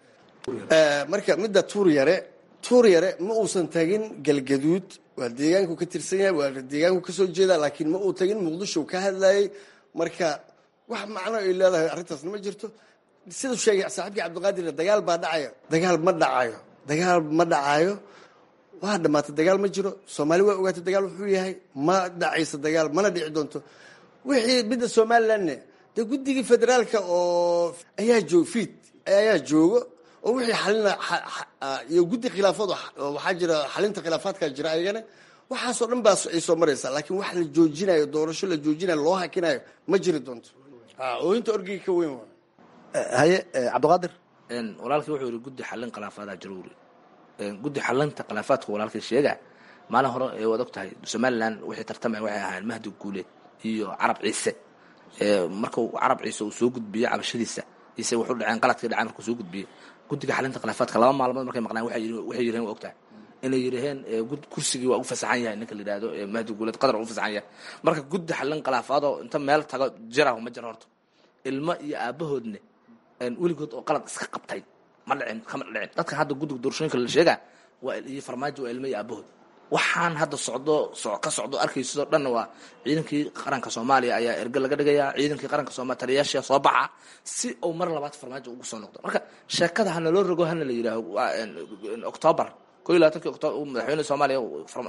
marka midda tuur yare tuur yare ma uusan tagin galgaduud waa deegaanku ka tirsan yahay waa deegaanku kasoo jeeda laakiin ma uu tagin muqdisho ka hadlayay marka wax macno ay leedahay arrintaasna ma jirto siduu sheegay saaxiibkii cabdiqaadirna dagaal baa dhacaya dagaal ma dhacayo dagaal ma dhacayo waa dhamaatay dagaal ma jiro soomaali waa ogaatay dagaal wuxuu yahay ma dhacayso dagaal mana dhici doonto wixii midda somalilandne dee guddigii federaalka oo ayaa joog fiid ayaa joogo oo wixii xalina iyo guddi khilaafood waxaa jira xalinta khilaafaadka jira ayagana waxaasoo dhan baa ay soo maraysaa laakiin wax la joojinayo doorasho la joojinayo loo hakinayo ma jiri doonto ooyinta orgiga ka weyn haye cabdiqaadir walaalkii wuxuu yidhi guddi xallin khilaafaada jaruuri guddi xallinta khilaafaadka walaalkii sheega maalin hore waad og tahay somaliland wixii tartamaya waxay ahaayeen mahdi guuleed iyo carab ciise markuu carab ciise uu soo gudbiyey cabashadiisa ise wuxuu dhaceen qaladkii dhacay markuu soo gudbiyey guddiga xalinta khilaafaadka laba maalmood markay maqnaan waxay yiraheen waa ogtahay inay yidhaheen kursigii waa u fasaxan yahay ninka la yidhahdo mahdi guuleed qadar u fasaxan yahay marka guddi xallin khilaafaadoo inta meel tago jiraho ma jiro horta ilmo iyo aabahoodne weligood oo qalad iska qabtay ma dhicin kama dhicin dadka hadda guddiga doorashooyinka la sheegaa waa iyo farmaajo waa ilmo iyo aabahood waxaan hadda socdo ka socdo arkaysidoo dhanna waa ciidankii qaranka soomaaliya ayaa erge laga dhigayaa ciidankii qaranka soomaliya taliyayaasha soo baxa si uu mar labaad farmaajo ugu soo noqdo marka sheekada hana loo rogo hana la yidhaaho octoobar ko iyo labatankii octoobar madaxweyne soomaaliya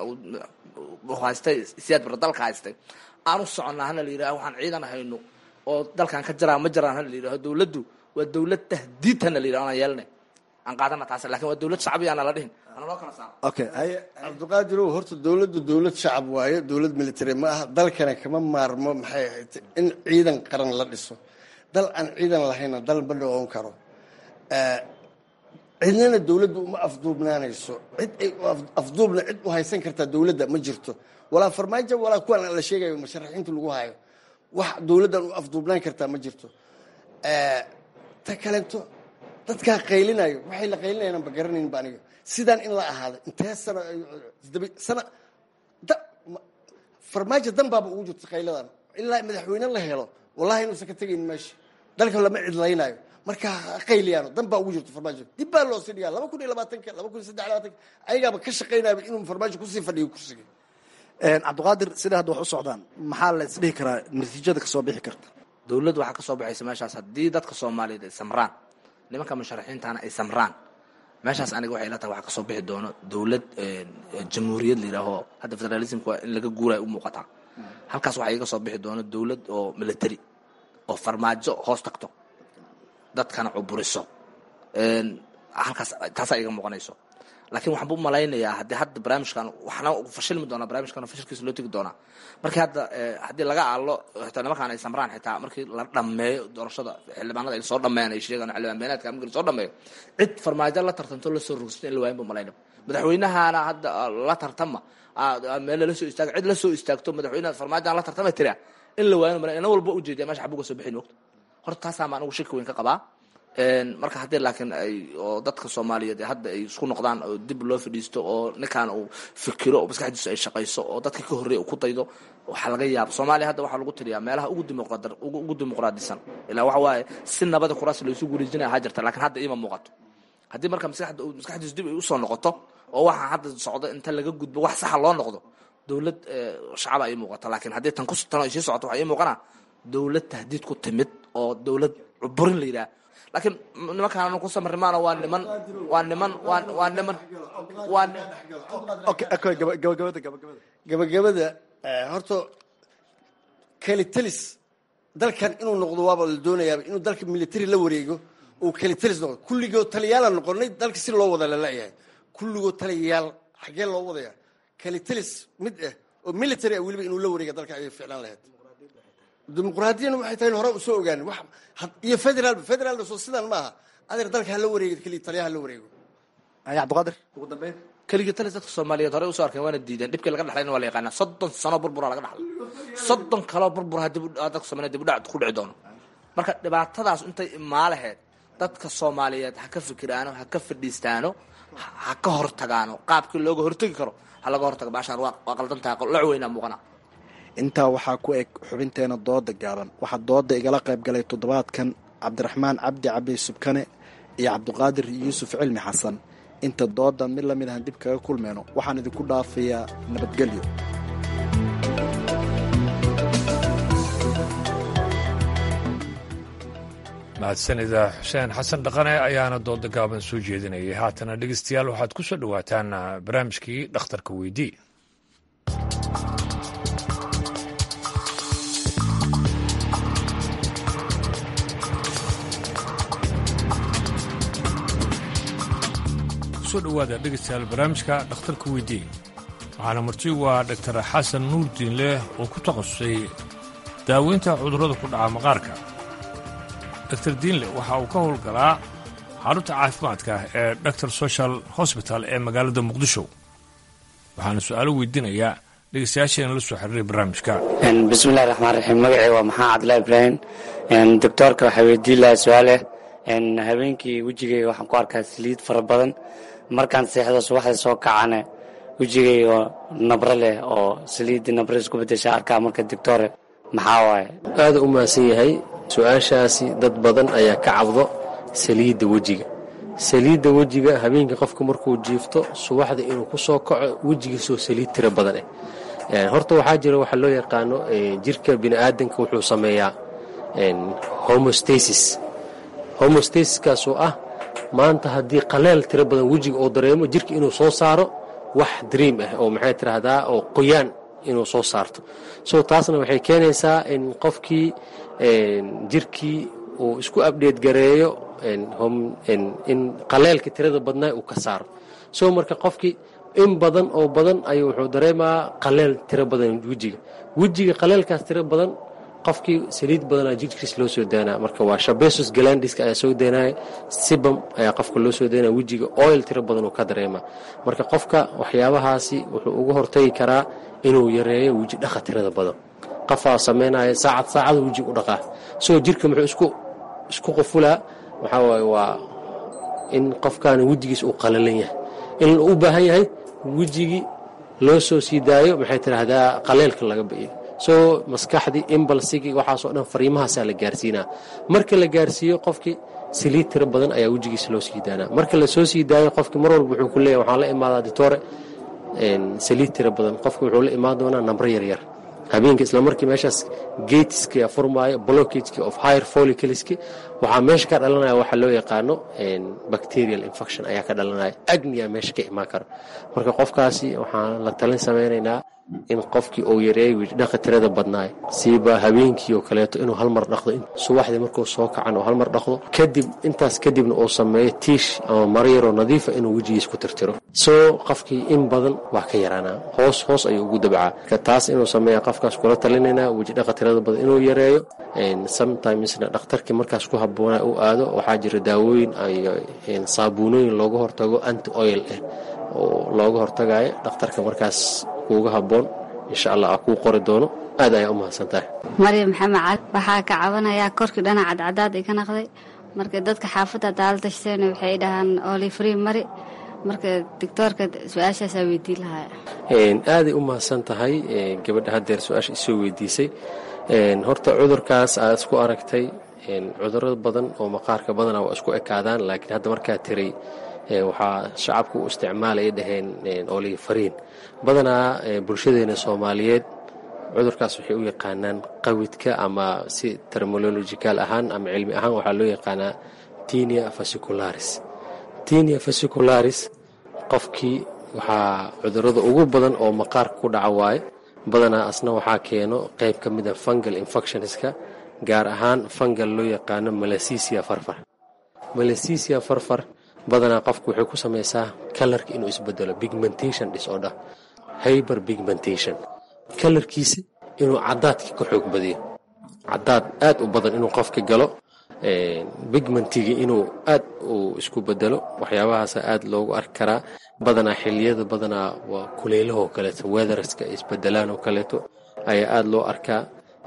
haystay siyaad bara dalka haystay aan u soconnaa hana la yidhaho waxaan ciidan hayno oo dalkan ka jaraa ma jaraan hana la yidhaho dowladdu waa dowlad tahdiid hana la yidhaho anaan yeelnay aan qaadana taas lakin waa dowlad shacbi ana la dhihin ana loo kala saaro okay haye cabdiqaadirow horta dowladdu dowlad shacab waaye dowlad military ma aha dalkana kama maarmo maxay ahayd in ciidan qaran la dhiso dal aan ciidan lahayna dal ma noqon karo cidnana dowladdu uma afduubnaanayso cid ay afduubna cid u haysan kartaa dowladda ma jirto walaa farmaajo walaa kuwan la sheegayo musharaxiinta lagu hayo wax dowladdan u afduubnaan kartaa ma jirto ta kalento dadkaa qaylinayo waxay la qaylinayaan ba garanayn ba aniga sidaan in la ahaado intee sano sana farmaajo dan baaba ugu jirta qayladan ilaa madaxweyne la helo wallahi inuusan ka tegayn meesha dalka lama cidlaynayo marka ha qayliyaano dan baa ugu jirta farmaajo dib baa loo sii dhigaa laba kun iyo labaatanka laba kun iyo saddex labaatanka ayagaaba ka shaqaynayaba inuu farmaajo kusii fadhiyo kursiga cabdiqaadir sida hadda wax u socdaan maxaa la isdhihi karaa natiijada kasoo bixi karta dowladdu waxaa ka soo baxaysa meeshaas haddii dadka soomaaliyeed ay samraan nimanka musharaxiintana ay samraan meeshaas aniga waxay ila tahay waxaa kasoo bixi doono dowlad jamhuuriyad la yidhaaho hadda federalismka waa in laga guuraya u muuqataa halkaas waxaa iga soo bixi doono dowlad oo military oo farmaajo hoos tagto dadkana cuburiso halkaas taasaa iga muuqanayso laakiin waxaan bu malaynayaa haddii hadda barnaamijkan waxna fashilmi doonaa barnaamijkan fashilkiisa loo tegi doonaa markii hadda haddii laga aalo xitaa nimankaan ay samraan xitaa markii la dhameeyo doorashada xildhibaanada ay soo dhameeyaan ay sheegaan xildhibaan beenaadka markii la soo dhameeyo cid farmaajo la tartanto lasoo rogsato in la waayin bu malaynaba madaxweynahana hadda la tartama meel lala soo istaago cid la soo istaagto madaxweynaha farmaajoan la tartama tiraa in la waayin malay ina walba ujeediya meesha xabuga soo bixin ogta horta taasaa ma anigu shaki weyn ka qabaa marka haddii laakiin ay oo dadka soomaaliyeed hadda ay isku noqdaan oo dib loo fadhiisto oo ninkaan uu fikiro oo maskaxdiisu ay shaqayso oo dadka ka horreeya uu ku daydo waxaa laga yaaba soomaaliya hadda waxaa lagu tiriyaa meelaha ugu dimuqraad ugu dimuqraadisan ilaa waxa waaye si nabada kuraas laysu guuleejinaya ahaa jirta laakiin hadda iima muuqato haddii marka maskaxda maskaxdiisu dib ay usoo noqoto oo waxa hadda socdo inta laga gudbo wax saxa loo noqdo dowlad shacaba ay muuqato laakiin haddii tan ku tan ay sii socoto waxaa ii muuqana dowlad tahdiid ku timid oo dowlad cuburin la yidhaha laakiin nimankaan ku samrimaana waa niman waa niman waa waa niman waa gabagabada horta kalitelis dalkan inuu noqdo waaba la doonayaaba inuu dalka military la wareego uu kalitelis noqdo kulligoo taliyaala noqonay dalka si loo wada lalayahay kulligoo taliyayaal xaggee loo wadaya kalitelis mid ah oo military ah weliba inuu la wareega dalka ayay ficlaan lahayd dimuqraadiyana waxay tahay hore usoo ogaan iyo federal federaalna soo sidan maaha adeer dalka hala wareego keliya taliyaha hala wareego cabdiqaadir ugu dambeyn keligii talis dadka soomaaliyeed horey usoo arkeen waana diideen dhibkii laga dhaxlayna waa la yaqaanaa soddon sano burbura laga dhaxlay soddon kaloo burbura dib dadka soomaaliyeed dib u dhac ku dhici doono marka dhibaatadaas intay imaalaheed dadka soomaaliyeed ha ka fikiraano ha ka fadhiistaano ha ka hortagaano qaabkii looga hortegi karo ha laga hortaga baashaan waa qaldantaha loc weynaa muuqana intaa waxaa ku eg xubinteena dooda gaaban waxaa dooda igala qayb galay toddobaadkan cabdiraxmaan cabdi cabdi subkane iyo cabdiqaadir yuusuf cilmi xasan inta doodan mid lamid ahan dib kaga kulmeyno waxaan idinku dhaafayaa nabadgelyo mahadsanida xuseen xasan dhaqane ayaana dooda gaaban soo jeedinayay haatana dhegeystayaal waxaad ku soo dhowaataan barnaamijkii dhakhtarka weydii kusoo dhowaada dhegeystayaal barnaamijka dhakhtarka weydii waxaana marti waa dhaktar xasan nuurdiin leh oo ku takhasusay daaweynta cudurrada ku dhaca maqaarka dr diinle waxa uu ka howlgalaa xarunta caafimaadka ee dr social hosbital ee magaalada muqdisho waxaana su-aalo weydiinayaa dhegeystayaasheena la soo xiriiray barnaamijka bismillahi raxmaan raxiim magacii waa maxamed cabdillahi ibraahim doctoorka waxaa weydiin lahaa su-aaleh habeenkii wejigayga waxaan ku arkaa saliid fara badan markaan seexdo subaxda soo kacane wejigayga nabro leh oo saliiddii nabro isku bedesha arkaa marka doctore maxaa waaye aada u mahadsan yahay su-aashaasi dad badan ayaa ka cabdo saliidda wejiga saliidda wejiga habeenkii qofka markuu jiifto subaxda inuu ku soo kaco wejigiisoo saliid tiro badan eh horta waxaa jira waxa loo yaqaano jirka bini'aadanka wuxuu sameeyaa homostasis homostasiskaasoo ah maanta haddii qaleel tiro badan wejiga oo dareemo jirka inuu soo saaro wax dream ah oo maxay tiraahdaa oo qoyaan inuu soo saarto so taasna waxay keenaysaa in qofkii jirkii uu isku abdheed gareeyo in qaleelka tirada badnaa uu ka saaro so marka qofkii in badan oo badan ayuu wuxuu dareemaa qaleel tiro badan wejiga wejiga qaleelkaas tiro badan qofkii saliid badanaa jirkiis loo soo daynaa marka waa shabesus galandiska ayaa soo daynaya sibam ayaa qofka loo soo daynaya wejiga oil tiro badan uu ka dareemaa marka qofka waxyaabahaasi wuxuu uga hortagi karaa inuu yareeyo weji dhaqa tirada badan qofaa samaynaya saacad saacada wejiga u dhaqaa soo jirka muxuu isku isku qufulaa waxaa waaye waa in qofkaani wejigiis uu qalalan yahay in u baahan yahay wejigii loo soo sii daayo maxay tidhaahdaa qaleelka laga bi'iyo soo maskaxdii imbalsigii waxaasoo dhan fariimahaasaa la gaarsiinaa marka la gaarsiiyo qofkii saliid tiro badan ayaa wejigiisa loo sii daanaa marka la soo sii daayo qofkii mar walba wuxuu ku leeyahy waxaan la imaadaa ditore saliid tiro badan qofki wuxuu la imaan doonaa nambro yaryar habeenka isla markii meeshaas gateski furmaayo blockageki of higher follicleski waxaa meesha ka dhalanaya waxa loo yaqaano bacterial infection ayaa ka dhalanaya agnia meesha ka imaan kara marka qofkaasi waxaan la talin samaynaynaa in qofkii uu yareeyo dhaqa tirada badnaay siiba habeenkii oo kaleeto inuu hal mar dhaqdo subaxdii markuu soo kacan oo hal mar dhaqdo kadib intaas kadibna uu sameeyo tiish ama maro yaroo nadiifa inuu wejigiis ku tirtiro soo qofkii in badan waa ka yaraanaa hoos hoos ayuu ugu dabcaa taas inuu sameeya qofkaas kula talinaynaa weji dhaqa tirada badan inuu yareeyo sometimesna dhakhtarkii markaas ku habboona u aado waxaa jira daawooyin iyo saabuunooyin looga hortago anti oil ah oo looga hortagayo dhakhtarka markaas kuuga habboon insha allah aa kuu qori doono aad ayaa u mahadsan tahay maryam maxamed cali waxaa ka cabanayaa korkii dhana cadcadaad iga naqday marka dadka xaafadda daala dashteen waxay dhahaan olifree mari marka doctoorka su-aashaasaa weydiin lahaa aaday u mahadsan tahay gabadha haddeer su-aasha isoo weydiisay horta cudurkaas aad isku aragtay cudurro badan oo maqaarka badana waa isku ekaadaan laakiin hadda markaa tiray waxaa shacabku u isticmaalaya dhaheen olifariin badanaa bulshadeena soomaaliyeed cudurkaas waxay u yaqaanaan qawidka ama si terminological ahaan ama cilmi ahaan waxaa loo yaqaanaa tinia fasicularis tinia fasicularis qofkii waxaa cudurrada ugu badan oo maqaarka ku dhaca waaye badanaa asna waxaa keeno qayb ka mida fungal infectionska gaar ahaan fungal loo yaqaano malasisia farfar malasisia farfar badanaa qofku waxay ku samaysaa kalarka inuu isbedelo pigmentation disorder hyber pigmentation kalarkiisa inuu cadaadka ka xoog badiyo cadaad aad u badan inuu qofka galo bigmentigii inuu aad uu isku bedelo waxyaabahaasa aad loogu arki karaa badanaa xiliyada badanaa waa kuleylahoo kaleeto weatherska isbedelaan oo kaleeto ayaa aad loo arkaa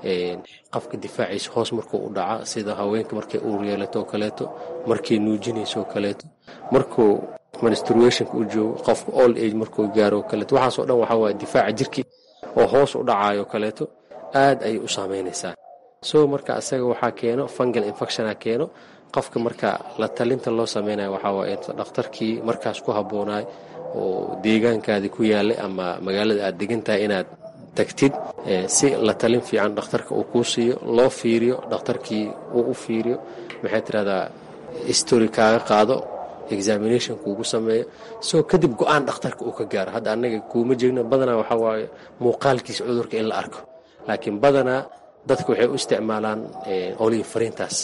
qofka difaaciisa hoos markuu u dhaca sida haweenka markay uur yeelato oo kaleeto markay nuujinayso oo kaleeto markuu menstruationka u joogo qofka old age markuu gaaro oo kaleeto waxaasoo dhan waxaa waaya difaaca jirkii oo hoos u dhacayo kaleeto aad ayay u saameynaysaa so marka asaga waxaa keeno fungal infectiona keeno qofka marka la talinta loo sameynayo waxaa waaya dhakhtarkii markaas ku habboonaay oo deegaankaadii ku yaalay ama magaalada aad degan tahay inaad tagtid si la talin fiican dhakhtarka uu kuu siiyo loo fiiriyo dhakhtarkii uu u fiiriyo maxay tirahdaa story kaaga qaado examination kuugu sameeyo soo kadib go-aan dhakhtarka uu ka gaaro hadda annaga kuuma jeegno badanaa waxaa waaye muuqaalkiisa cudurka in la arko laakiin badanaa dadka waxay u isticmaalaan olive fariintaas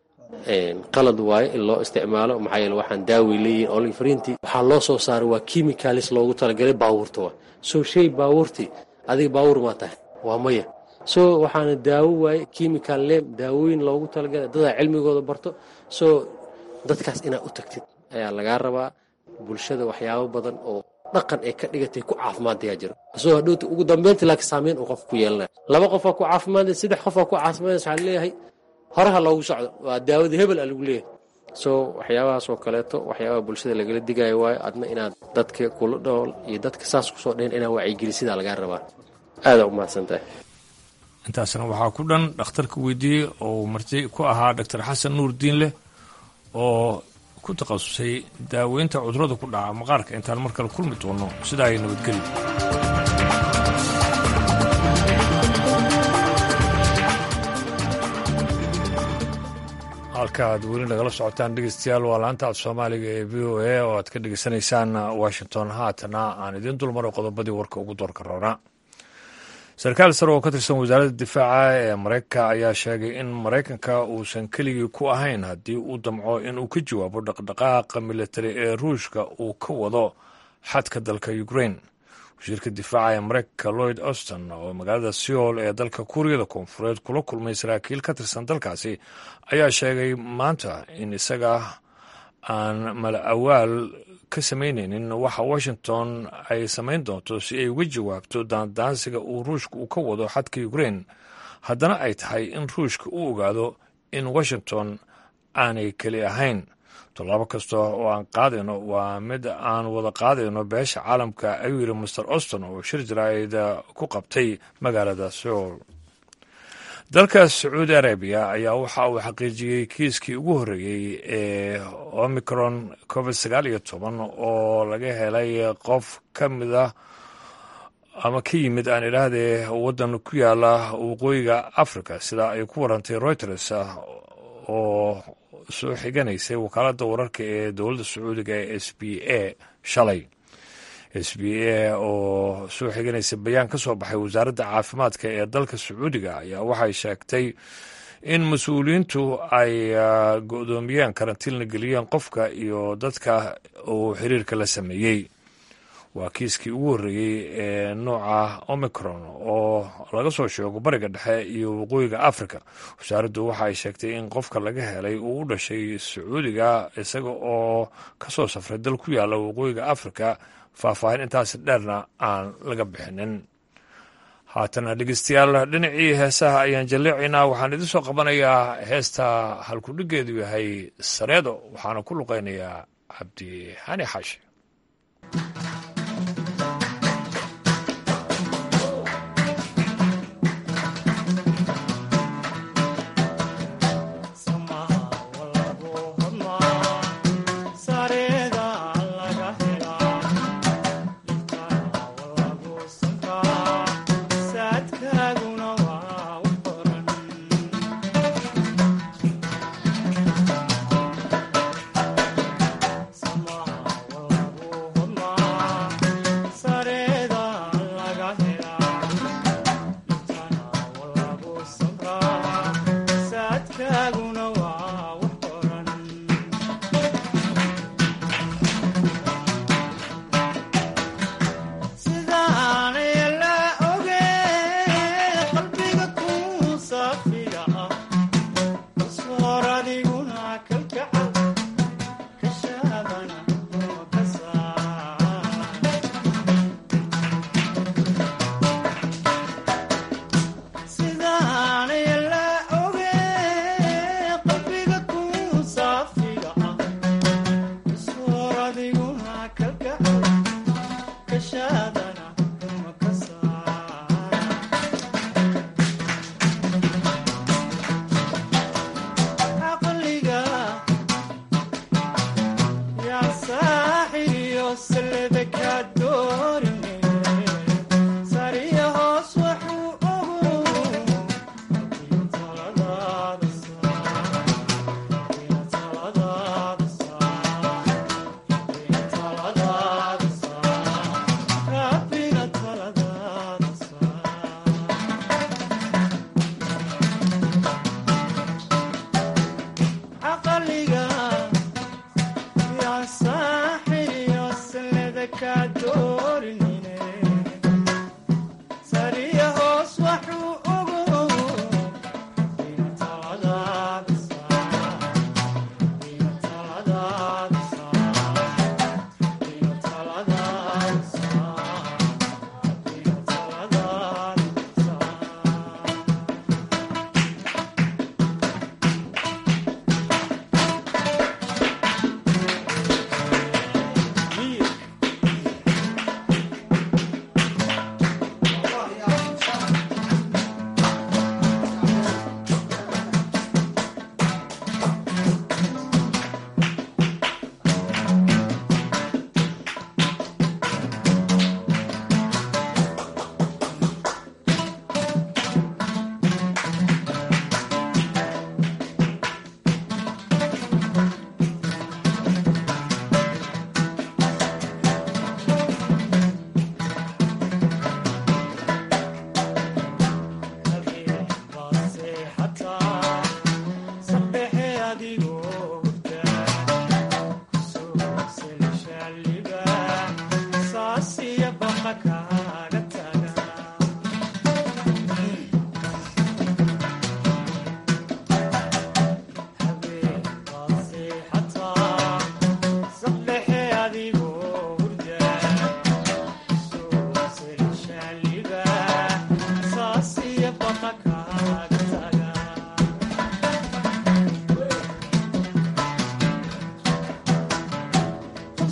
qalad waaye in loo isticmaalo maxaa yeele waxaan daaway leeyihin olive fariintii waxaa loo soo saaray waa chemicalis loogu talagalay baabuurta waa soo shay baabuurtii adiga baabuur maa tahay waa maya soo waxaana daawo waaye chemical lem daawooyin loogu talagalay dadaa cilmigooda barto soo dadkaas inaad u tagtid ayaa lagaa rabaa bulshada waxyaabo badan oo dhaqan ay ka dhigatay ku caafimaadayaa jiro asoo hadhowta ugu dambeynta laakiin saameyn uu qofka ku yeelanaya laba qofaa ku caafimaadaya saddex qofaa ku caafimaadaya waxaa leeyahay horaha loogu socdo waa daawada hebel a lagu leeyahay soo waxyaabahaas oo kaleeto waxyaabaha bulshada lagala digaayo waayo adna inaad dadka kula dhool iyo dadka saas kusoo dhehen inaad wacyigelisiddaa lagaa rabaa aadaa u mahadsan tahay intaasna waxaa ku dhan dhakhtarka weydiiyey oo marti ku ahaa doctor xasan nuur diinleh oo ku takhasusay daaweynta cudurada ku dhaca maqaarka intaan mar kale kulmi doono sidaa ay nabadgeli halka aad weli nagala socotaan dhegeystayaal waa laanta af soomaaliga ee v o a oo aad ka dhegeysanaysaan washington haatana aan idiin dulmaro qodobadii warka ugu doorka roona sarkaal sare oo ka tirsan wasaaradda difaaca ee maraykanka ayaa sheegay in maraykanka uusan keligii ku ahayn haddii uu damco inuu ka jawaabo dhaqdhaqaaqa militari ee ruushka uu ka wado xadka dalka ukraine wasiirka difaaca ee maraykanka lloyd auston oo magaalada seoul ee dalka kuuriyada koonfureed kula kulmay saraakiil ka tirsan dalkaasi ayaa sheegay maanta in isaga aan mala awaal ka samaynaynin waxa washington ay samayn doonto si ay uga jawaabto daandaansiga uu ruushka uu ka wado xadka ukraine haddana ay tahay in ruushka u ogaado in washington aanay keli ahayn tallaabo kasta oo aan qaadayno waa mid aan wada qaadayno beesha caalamka ayuu yidhi master auston oo shir jaraa'id ku qabtay magaalada seoul dalka sacuudi arabiya ayaa waxa uu xaqiijiyey kiiskii ugu horreeyey ee omicron covid sagaal iyo toban oo laga helay qof ka mid ah ama ka yimid aan idhaahdee waddan ku yaala waqooyiga africa sida ay ku warantay reuters oo soo xiganaysay wakaaladda wararka ee dowladda sacuudiga ee s b a shalay s b a oo soo xiganaysa bayaan ka soo baxay wasaaradda caafimaadka ee dalka sacuudiga ayaa waxay sheegtay in mas-uuliyiintu ay go-doomiyeen karantiilna geliyeen qofka iyo dadka uu xiriirka la sameeyey waa kiiskii ugu horreeyey ee nooca omicron oo laga soo sheego bariga dhexe iyo waqooyiga africa wasaaraddu waxa ay sheegtay in qofka laga helay uu u dhashay sacuudiga isaga oo ka soo safray dal ku yaala waqooyiga africa faahfaahin intaas dheerna aan laga bixinin haatana dhegeystayaal dhinacii heesaha ayaan jalleecaynaa waxaan idin soo qabanayaa heesta halkudhigeedu yahay sareedo waxaana ku luqeynayaa cabdi hani xaashi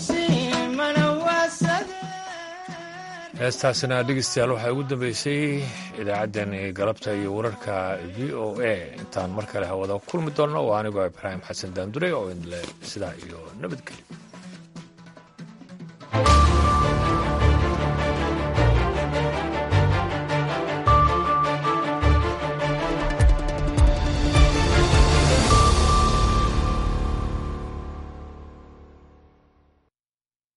heestaasina dhegeystayaal waxaa ugu dambeysay idaacaddani galabta iyo wararka v o a intaan mar kale hawada kulmi doonno waa anigoo ibraahim xasan daandure oo idle sidaa iyo nabadgelyo